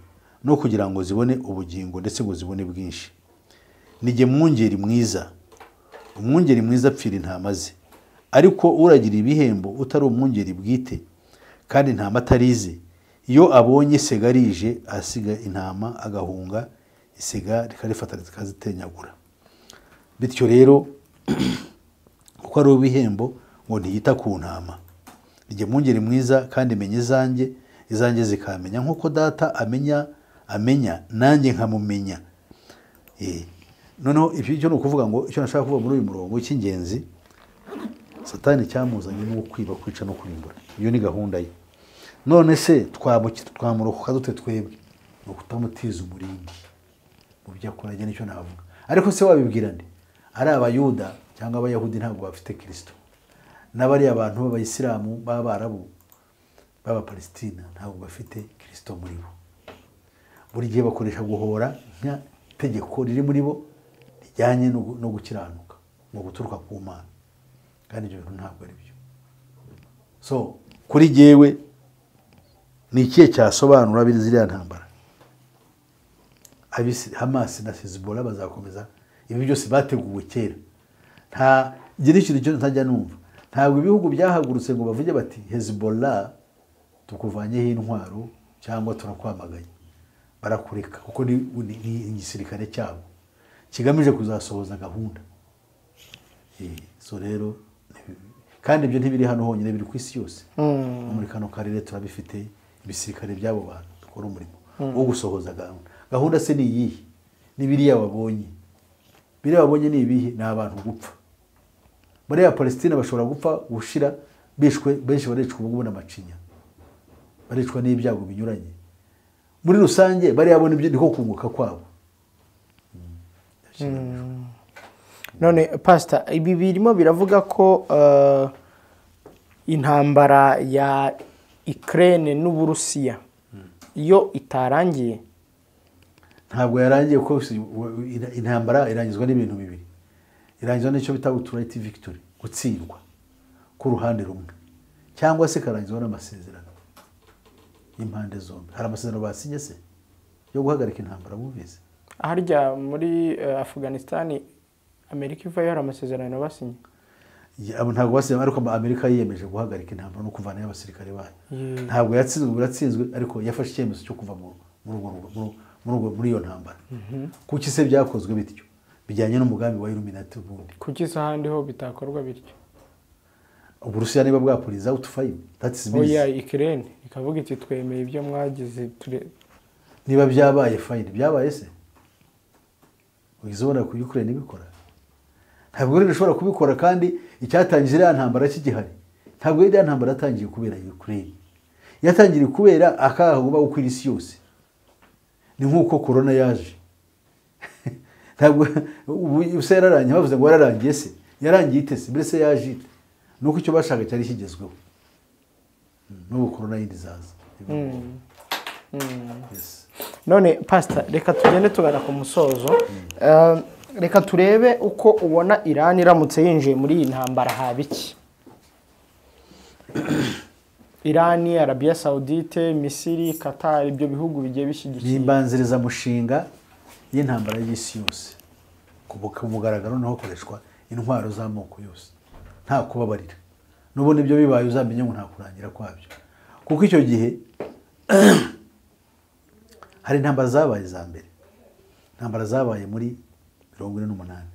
A: no kugira ngo zibone ubugingo ndetse ngo zibone bwinshi ni jye mwungeri mwiza umwungeri mwiza apfira intama ze ariko uragira ibihembo utari umwungeri bwite kandi intama atarize iyo abonye segarije asiga intama agahunga isiga rikarifata rikazitenyagura bityo rero kuko ari ibihembo ngo ntiyita ku ntama ni jye mwungeri mwiza kandi menya izanjye izanjye zikamenya nk'uko data amenya amenya nanjye nkamumenya Eh, noneho ibyo icyo ni ukuvuga ngo icyo nashaka kuvuga muri uyu murongo cy'ingenzi satani cyamuzanye no kwiba kwica no kurimbura iyo ni gahunda ye none se twamuki- twamurokoka dute twebwe ni ukutamutiza umurindi mu byo akora njye nicyo navuga ariko se wabibwira nde ari abayuda cyangwa abayahudi ntabwo bafite kirisito n'abariya bantu b'abayisilamu b'abarabu b'abapalesitina ntabwo bafite kirisito muri bo buri gihe bakoresha guhora nka tegeko riri muri bo rijyanye no gu- no gukiranuka no guturuka ku mana kandi ibyo bintu ntabwo ari byo so kuri jyewe ni ikihe cyasobanura biri ziriya ntambara Abisi- hamasi na hezbollah bazakomeza ibi byose bateguwe kera nta ngira ikintu cyo ntajya numva ntabwo ibihugu byahagurutse ngo bavuge bati hezbollah tukuvanyeho intwaro cyangwa turakwamagaye barakureka kuko ni, ni, ni igisirikare cyabo kigamije kuzasohoza gahunda Eh, so rero ni- kandi ibyo ntibiri hano honyine biri ku isi yose no muri kano karere turabifite ibisirikare by'abo bantu bakora umurimo wo gusohoza gahunda gahunda se ni iyihe ni biriya babonye biriya babonye ni ibihe ni abantu gupfa muri ya palesitine bashobora gupfa gushira bishwe benshi baricwa ubu n'amacinya baricwa n'ibyago binyuranye muri rusange bariya bo nibyo niko kunguka kwabo
B: none pasita ibi birimo biravuga ko eh, intambara ya ikirere n'uburusiya iyo itarangiye
A: ntabwo yarangiye kuko si- w- ina- intambara irangizwa n'ibintu bibiri irangizwa n'icyo bita uturayiti victory gutsindwa k'uruhande rumwe cyangwa se ikarangizwa n'amasezerano y'impande zombi hari amasezerano basinye se yo guhagarika intambara bumvise
B: harya muri eh, afganisitani amerika ivayo hari amasezerano basinye
A: Ya- abo ntabwo basinye ariko ama- amerika yiyemeje guhagarika intambara no kuvanayo abasirikare bayo
B: Ye.
A: ntabwo yatsinzwe ubu yatsinzwe ariko yafashe icyemezo cyo kuva mu- muri urwo- muri- muri urwo- muri iyo ntambara kuki se byakozwe bityo bijyanye n'umugambi wa iluminati ubundi
B: kuki se ahandi ho bitakorwa bityo
A: uburusiya niba bwapuriza out five that's
B: oya
A: bizi
B: ikirere ikavuga iti twemeye ibyo mwagize ture-
A: niba byabaye fine byabaye se uhise ubona ku Ukraine ibikora ntabwo rero ishobora kubikora kandi icyatangije iriya ntambara kigihari ntabwo iriya ntambara yatangiye kubera Ukraine yatangiriye kubera akaga kuba uko iri si yose ni nk'uko corona yaje ntabwo ubu ubusa yararangiye bavuze ngo yararangiye se yarangiye itese mbese yaje ite ni uko icyo bashaka cyari kigezweho Mm, n'ubu corona yindi izaza Yes.
B: none pasita reka tugende tugana ku musozo Eh, reka turebe uko ubona irani iramutse yinjiye muri iyi ntambara haba iki irani arabiya sawudite misiri katari ibyo bihugu bigiye
A: ni
B: bishyigikiye
A: imbanzirizamushinga y'intambara y'isi yose ku bu- ku mugaragaro niho hakoreshwa intwaro z'amoko yose nta kubabarira n'ubundi ibyo bibaye uzamenye ngo nta kurangira kwabyo kuko icyo gihe hari intambara zabaye za mbere intambara zabaye muri mirongo ine n'umunani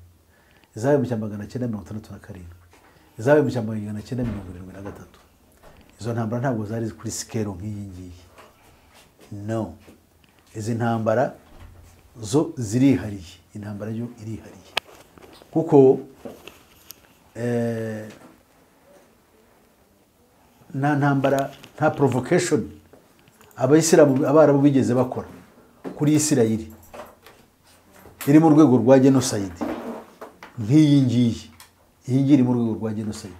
A: izabaye mu cya magana cyenda mirongo itandatu na karindwi izabaye mu cya magana cyenda mirongo irindwi na gatatu izo ntambara ntabwo zari kuri sikero nk'iyi ngiyi no izi ntambara zo zirihariye intambara yo irihariye kuko eh, nta ntambara nta provocation abayisilamu abarabu bigeze bakora kuri isirayeli iri mu rwego rwa genocide nk'iyi ngiyi iyi ngiyi iri mu rwego rwa genocide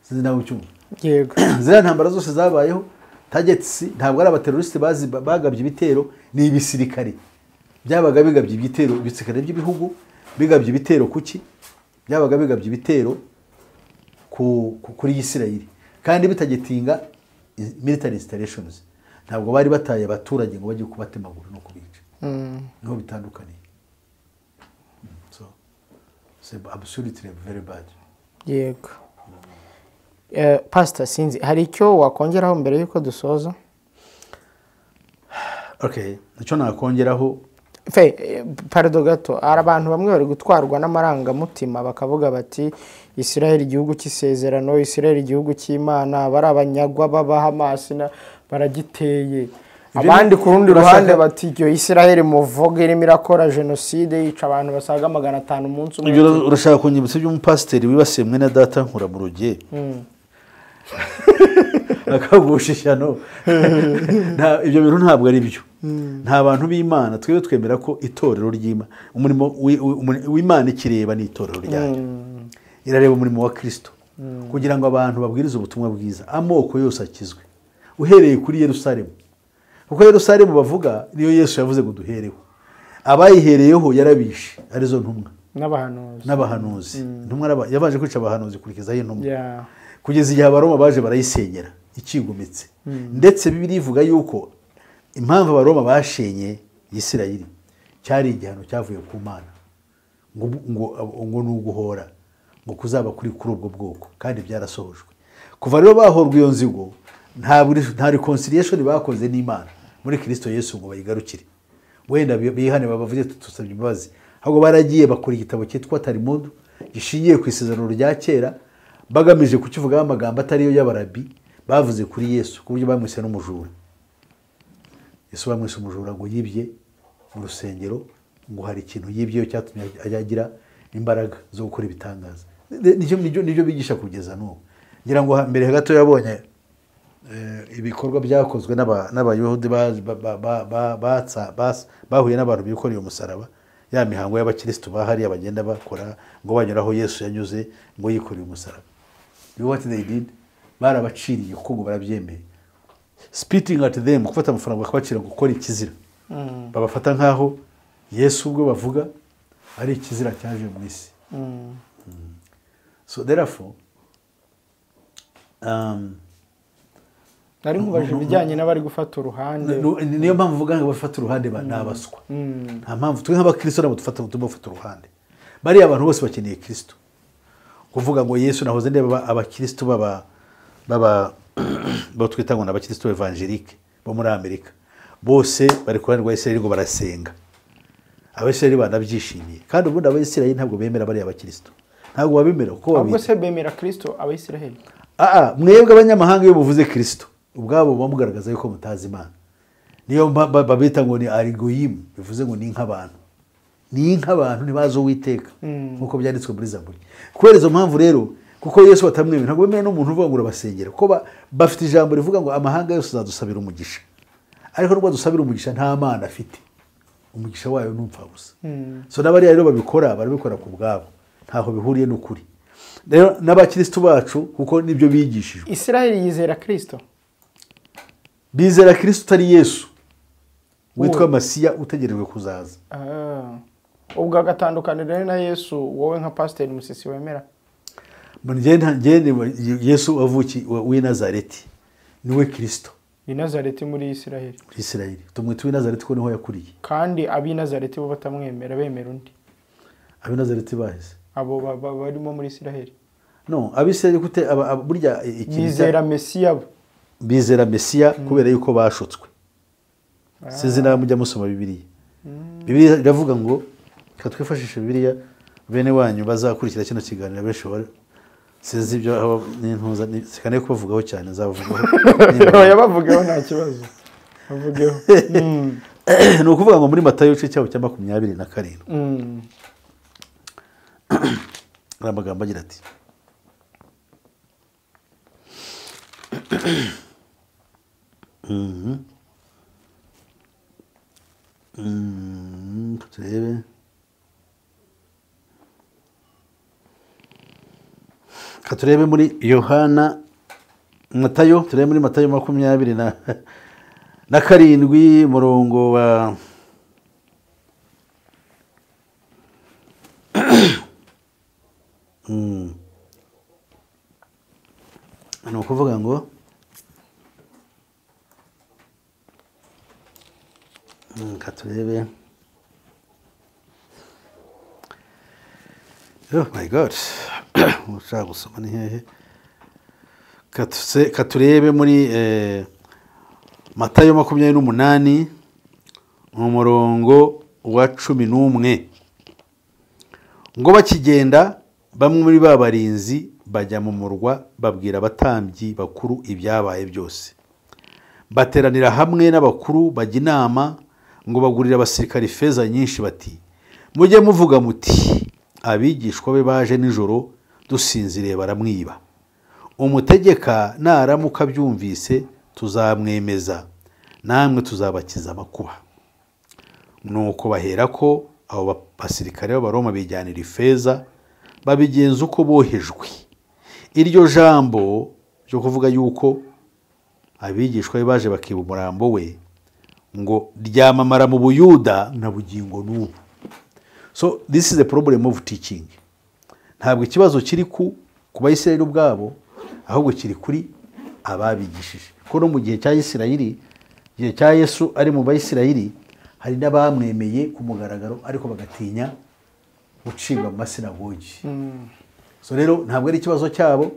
A: sinzi nawe ucyumva
B: yego
A: ziriya ntambara zose zabayeho tagetsi ntabwo ari abaterorisite bazi- bagabye ibitero ni ibisirikare byabaga bigabye ibitero ibisirikare by'ibihugu bigabye ibitero kuki byabaga bigabye ibitero ku- ku- kuri isirayeli kandi bitagitinga military installations ntabwo bari bataye abaturage ngo bajye kubatemagura no kubica niho bitandukaniye Mm, so c'est absolutely very bad
B: yego Eh, pasita sinzi hari icyo wakongeraho mbere y'uko dusoza
A: okay icyo nakongeraho
B: fe eh, parado gato hari abantu bamwe bari gutwarwa n'amarangamutima bakavuga bati israel igihugu cy'isezerano israel igihugu cy'imana bari abanyagwa b'abahamasi na- baragiteye
A: Ibyo
B: abandi
A: ni-
B: ku rundi
A: urashaka-
B: ruhande bati iryo israel muvuga irimo irakora jenoside yica abantu basaga magana atanu umunsi umwe
A: Ibyo urashaka kunyibutsa by'umupasiteri wibasiye mwene data nkura mu rugiye akagusha ishyano Nta- ibyo bintu ntabwo ari byo nta bantu b'imana twebwe twemera ko itorero ry'imana umurimo wi- wi- umuri- w'imana ikireba ni itorero ryayo irareba umurimo wa kirisito kugira ngo abantu babwirize ubutumwa bwiza amoko yose akizwe uhereye kuri yerusalemu kuko yerusalemu bavuga niyo yesu yavuze ngo duhereho abayihereyeho yarabishe arizo ntumwa
B: n'abahanuzi
A: n'abahanuzi intumwa araba- yabanje kwica abahanuzi kurikizaho intumwa
B: Ya.
A: kugeza igihe abaroma baje barayisenyera ikigometse ndetse bibiri ivuga yuko impamvu abaroma bashenye isirayiri cyari igihano cyavuye ku mana ngo ngo ngo ni uguhora ngo kuzaba kuri kuri ubwo bwoko kandi byarasohojwe kuva rero bahorwa iyo nzigo nta buri- nta reconciliation bakoze n'imana muri kirisito yesu ngo bayigarukire wenda bi- bihane babavuge tutusabye imbabazi ahubwo baragiye bakora igitabo cyitwa tarimudu gishingiye ku isezerano rya kera bagamije kukivugaho amagambo atariyo y'abarabi bavuze kuri yesu ku buryo bamwise n'umujura yesu bamwise umujura ngo yibye mu rusengero ngo hari ikintu yibye cyatumye ajya agira imbaraga zo gukora ibitangaza Nicyo- nibyo nibyo bigisha kugeza n'ubu ngira ngo ha- mbere gato yabonye eh, ibikorwa byakozwe n'aba- n'abayahudi ba- ba- ba- ba- ba- batsa- bas- bahuye n'abantu bikoreye umusaraba ya mihango y'abakirisitu bahariya bagenda bakora ngo banyura aho yesu yanyuze ngo yikoreye umusaraba you know what they did barabaciriye kuko ngo barabyemeye spitting at them gufata amafaranga bakabacira gukora ikizira babafata nk'aho yesu ubwo bavuga ari ikizira cyaje mu isi so therefore um,
B: nari nkubaje ibijyanye n'abari gufata uruhande
A: nu- ni- niyo mpamvu uvuga ngo bafata uruhande ba- ni abaswa nta mpamvu twe nk'abakristo ntabwo dufata turimo bafata uruhande bariya abantu bose bakeneye kristo kuvuga ngo yesu nahoze ndeba aba- abakristo baba baba bo twita ngo ni abakristo evangelike bo muri amerika bose bari ku ruhande rwa isirayeli ngo barasenga abisirayeli banabyishimiye kandi ubundi abayisirayeli ntabwo bemera bariya bakristo ntabwo babemera kuko
B: ahubwo
A: babizi
B: se bemera kirisito abayisiraheli
A: Aa, mwebwe abanyamahanga iyo muvuze kirisito ubwabo buba mugaragaza yuko mutazi imana niyo mba- ba- babita ngo ni arigoyimu bivuze ngo ni nk'abantu ni nk'abantu ntibazi uwiteka nk'uko byanditswe muri zaburi kubera izo mpamvu rero kuko yesu batamwemera ntabwo bemewe n'umuntu uvuga ngo urabasengera kuko ba- bafite ijambo rivuga ngo amahanga yose azadusabira umugisha ariko nubwo adusabira umugisha nta mana afite umugisha wayo ni upfabusa so n'abariya rero babikora barabikora ku bwabo ntaho bihuriye n'ukuri rero n'abakirisitu bacu kuko nibyo bigishijwe
B: isiraheli yizera kirisito
A: bizera kirisito utari yesu witwa masiya utegerejwe kuzaza
B: Ah. ubwo agatandukanira rero na yesu wowe nka pasiteri musisi wemera
A: ngende yesu wavuki wa- w'i nazareti niwe kirisito
B: ni nazareti muri isiraheli
A: isirayeli tumwita uw'i nazareti ko niho yakuriye
B: kandi ab'i nazareti bo batamwemera bemera undi
A: ab'i nazareti baheze
B: abo ba- ba- barimo muri isiraheli
A: no abisirayeli gute aba- aba- burya i- ikintu cya-
B: bizera mesiya bo
A: bizera mesiya kubera yuko bashutswe sinzi nawe mujya musoma bibiliya bibiliya iravuga ngo reka twifashishe bibiliya bene wanyu bazakurikira kino kiganiro benshi bari sinzi ibyo aho n'intuza ni- reka ne kubavugaho cyane nzabavugaho Niba-
B: yabavugeho nta kibazo bavugeho Mm,
A: ni ukuvuga ngo muri matayo igice cyabo cya makumyabiri na karindwi
B: mm.
A: hari amagambo agira ati Mhm. Mm, turebe Reka turebe muri yohana matayo turebe muri matayo makumyabiri na na karindwi murongo wa Mm. ni ukuvuga ngo Mm, reka turebe oh my god ushaka gusoma ni hehe Reka tuse- reka turebe muri eh, matayo makumyabiri n'umunani mu murongo wa cumi n'umwe ngo bakigenda bamwe muri ba barinzi bajya mu murwa babwira abatambyi bakuru ibyabaye byose bateranira hamwe n'abakuru bajya inama ngo bagurire abasirikari feza nyinshi bati mujye muvuga muti abigishwa be baje nijoro dusinziriye baramwiba umutegeka naramuka abyumvise tuzamwemeza namwe tuzabakiza amakuba nuko bahera ko abo basirikare b'abaroma bijyanira ifeza babigenza uko bohejwe iryo jambo ryo kuvuga yuko abigishwa be baje bakiba umurambo we ngo ryamamara mu buyuda na bugingo n'ubu so this is the problem of teaching ntabwo ikibazo kiri ku ku bayisirayeli ubwabo ahubwo kiri kuri ababigishije kuko no mu gihe cya isirayeli igihe cya yesu ari mu bayisirayeli hari n'abamwemeye ku mugaragaro ariko bagatinya gucibwa mu masinagogi so rero ntabwo ari ikibazo cyabo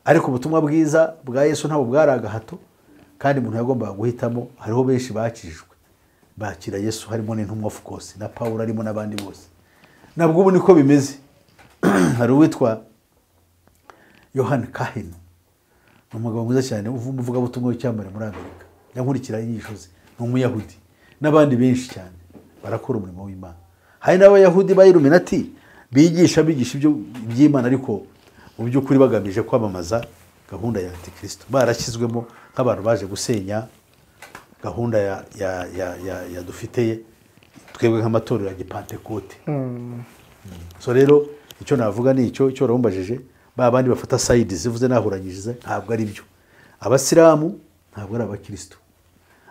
A: ariko ubutumwa bwiza bwa yesu ntabwo bwari agahato kandi umuntu yagombaga guhitamo hariho benshi bakijijwe bakira yesu harimo n'intumwa of course na paul arimo n'abandi bose nabwo ubu niko bimeze hari uwitwa yohani kahini ni umugabo mwiza cyane umuvugabutumwa w'icyamamare muri amerika yankurikira inyigisho ze ni umuyahudi n'abandi benshi cyane barakora umurimo w'imana hari n'abayahudi bayiruminati bigisha bigisha ibyo by'imana ariko mu by'ukuri bagamije kwamamaza gahunda ya antikristo barashyizwemo nk'abantu baje gusenya gahunda ya ya ya ya ya dufiteye twebwe nk'amatorero ya gipantekote so rero icyo navuga ni icyo icyo warabumbajeje ba bandi bafata sayidi zivuze nahuranyirize ntabwo ari byo abasilamu ntabwo ari abakirisitu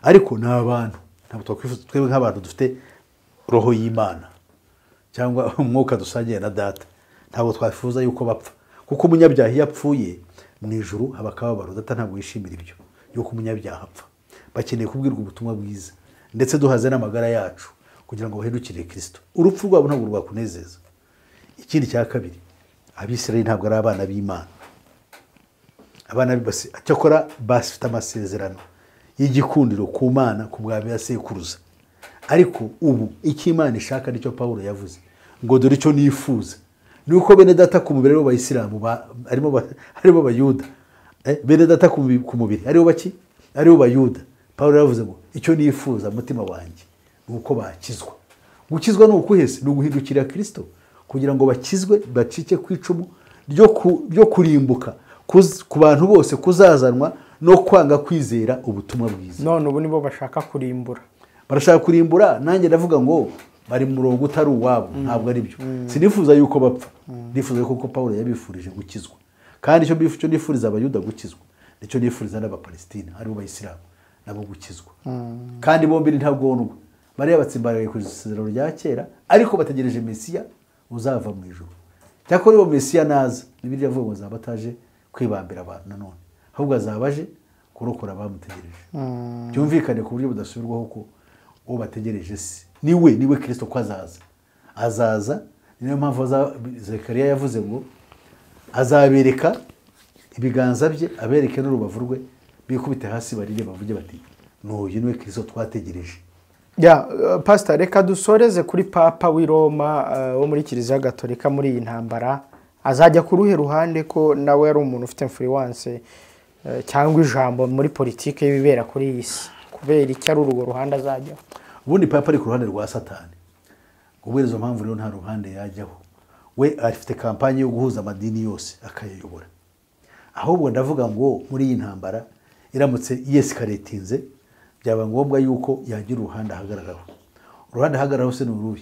A: ariko ni abantu ntabwo twakwifuza twebwe nk'abantu dufite roho y'imana cyangwa umwuka dusangiye na data ntabwo twakifuza yuko bapfa kuko umunyabyaha iyo apfuye mu ijuru haba akababaro data ntabwo yishimira ibyo yuko umunyabyaha apfa bakeneye kubwirwa ubutumwa bwiza ndetse duhaze n'amagara yacu kugira ngo bahindukire kirisito urupfu rwabo ntabwo rwakunezeza ikindi cya kabiri abisirayeli ntabwo ari abana b'imana abana cyakora bafite amasezerano y'igikundiro ku mana ku bwa sekuruza ariko ubu icyo imana ishaka nicyo paul yavuze ngo dore icyo nifuza ni uko bene data ku mubiri aribo bayisilamu harimo abayuda bene data ku mubiri aribo baki aribo bayuda paul yavuze ngo icyo nifuza mutima wanjye ni uko bakizwa gukizwa ni ukuhese ni uguhindukirira kirisito kugira ngo bakizwe bacike ku icumu ryo kurimbuka ku bantu bose kuzazanwa no kwanga kwizera ubutumwa bwiza
B: none ubu nibo bashaka kurimbura
A: barashaka kurimbura nanjye ndavuga ngo bari mu murongo utari uwabo ntabwo ari byo sinifuza yuko bapfa nifuza yuko paul yabifurije gukizwa kandi icyo nifuriza abayuda gukizwa nicyo nifuriza n'abapalestina aribo bayisilamu nabo gukizwa kandi bombi ni ntabwonwa bariya batsimbaraye ku isezerano rya kera ariko bategereje mesiya uzava mu ijoro cyakora iyo mesiya naza bibiri yavuga ngo zaba ataje kwibambira abantu nanone ahubwo azaba aje kurokora abamutegereje byumvikane ku buryo budasubirwaho ko uwo bategereje si niwe niwe kirisito ko azaza azaza niyo mpamvu zekariya yavuze ngo azabereka ibiganza bye abereke n'urubavu rwe bikubite hasi barire bavuge bati n'uyu niwe kirisito twategereje
B: ya pasita reka dusoreze kuri papa w'i Roma wo muri kiliziya gatolika muri iyi ntambara azajya ku ruhe ruhande ko nawe yari umuntu ufite influence cyangwa ijambo muri politiki y'ibibera kuri iyi si kubera icyo ari urwo ruhande azajyaho
A: ubundi papa ari ku ruhande rwa satani ubwo izo mpamvu rero nta ruhande yajyaho we afite kampani yo guhuza amadini yose akayayobora ahubwo ndavuga ngo muri iyi ntambara iramutse yesikaretinze byaba ngombwa yuko yagira uruhande ahagararaho uruhande ahagararaho se ni uruhe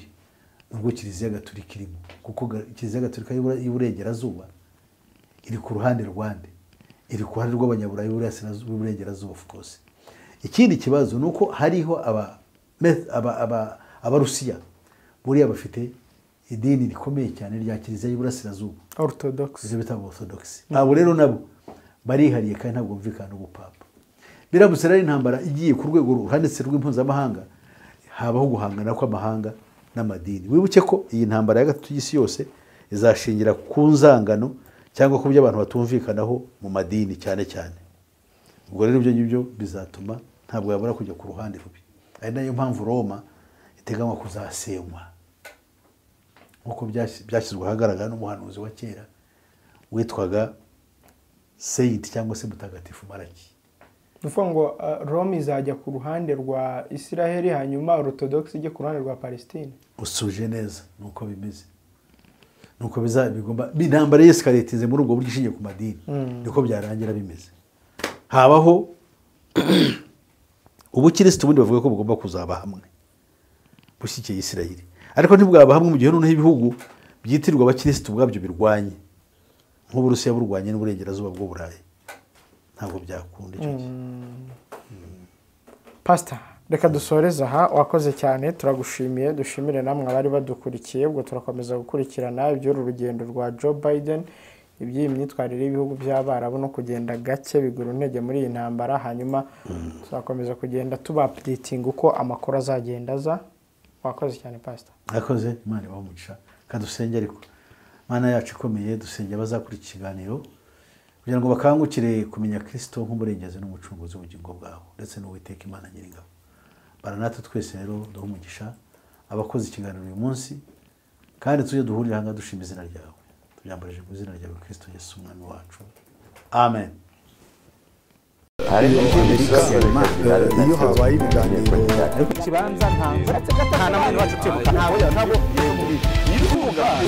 A: ni urwo kiliziya gaturika irimo kuko kiliziya gaturika y'uburengerazuba iri ku ruhande rwande iri ku ruhande rw'abanyaburayi b'uburengerazuba of course ikindi kibazo ni uko hariho abarusiya buriya bafite idini rikomeye cyane rya kiliziya y'uburasirazuba
B: orthodox
A: izo bita orthodox abo rero nabo barihariye kandi ntabwo bumvikana n'ubupapa biramutse rero intambara igiye ku rwego ruhanitse rw'impuzamahanga habaho guhangana kw'amahanga n'amadini wibuke ko iyi ntambara ya gatatu y'isi yose izashingira ku nzangano cyangwa ku byo abantu batumvikanaho mu madini cyane cyane ubwo rero ibyo ngibyo bizatuma ntabwo yabura kujya ku ruhande rubi ari nayo mpamvu roma iteganywa kuzasenywa nk'uko byashyizwe ahagaragara n'umuhanuzi wa kera witwaga seyiti cyangwa se mutagatifu maraki
B: uvuga ngo uh, rome izajya ku ruhande rwa isiraheli hanyuma orthodox ijye ku ruhande rwa palestine
A: usuje neza nuko bimeze nuko biza bigomba intambara yesikaretinze muri ubwo buryo ishingiye ku madini niko byarangira bimeze habaho ubukirisitu ubundi bavuga ko bugomba kuzaba hamwe bushyigikiye isiraheli ariko ntibwaba hamwe mu gihe noneho ibihugu byitirirwa abakirisitu ubwabyo birwanye nk'uburusiya burwanye n'uburengerazuba bw'uburayi ntabwo byakunda icyo gihe
B: pasita reka dusoreze aha wakoze cyane turagushimiye dushimire namwe abari badukurikiye ubwo turakomeza gukurikirana iby'uru rugendo rwa joe biden iby'iyi myitwarire y'ibihugu by'abarabu no kugenda gake bigura intege muri iyi ntambara hanyuma tuzakomeza kugenda tubapuritinga uko amakuru azagenda aza wakoze cyane pasita
A: yakoze imana ibamugisha kadusenge ariko imana yacu ikomeye dusenge abazakurikira ikiganiro kugira ngo bakangukire kumenya kirisito nk'umurengezi n'umucunguzi w'ubugingo bwabo ndetse n'uwiteka imana nyiringabo baranatwe twese rero duha umugisha abakoze ikiganiro uyu munsi kandi tujye duhurira ahangaha dushima izina ryawe tubyambarije mu izina ryawe kirisito yesu umwami wacu amen iyo habaye ibiganiro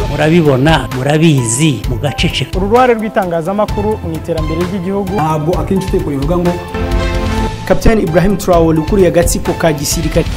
F: murabibona murabizi mugaceceka
B: uru ruhare rw'itangazamakuru mu iterambere ry'igihugu
G: ntabwo akenshi utekwa bivuga ngo kapitani ibrahim traore ukuriye agatsiko ka gisirikare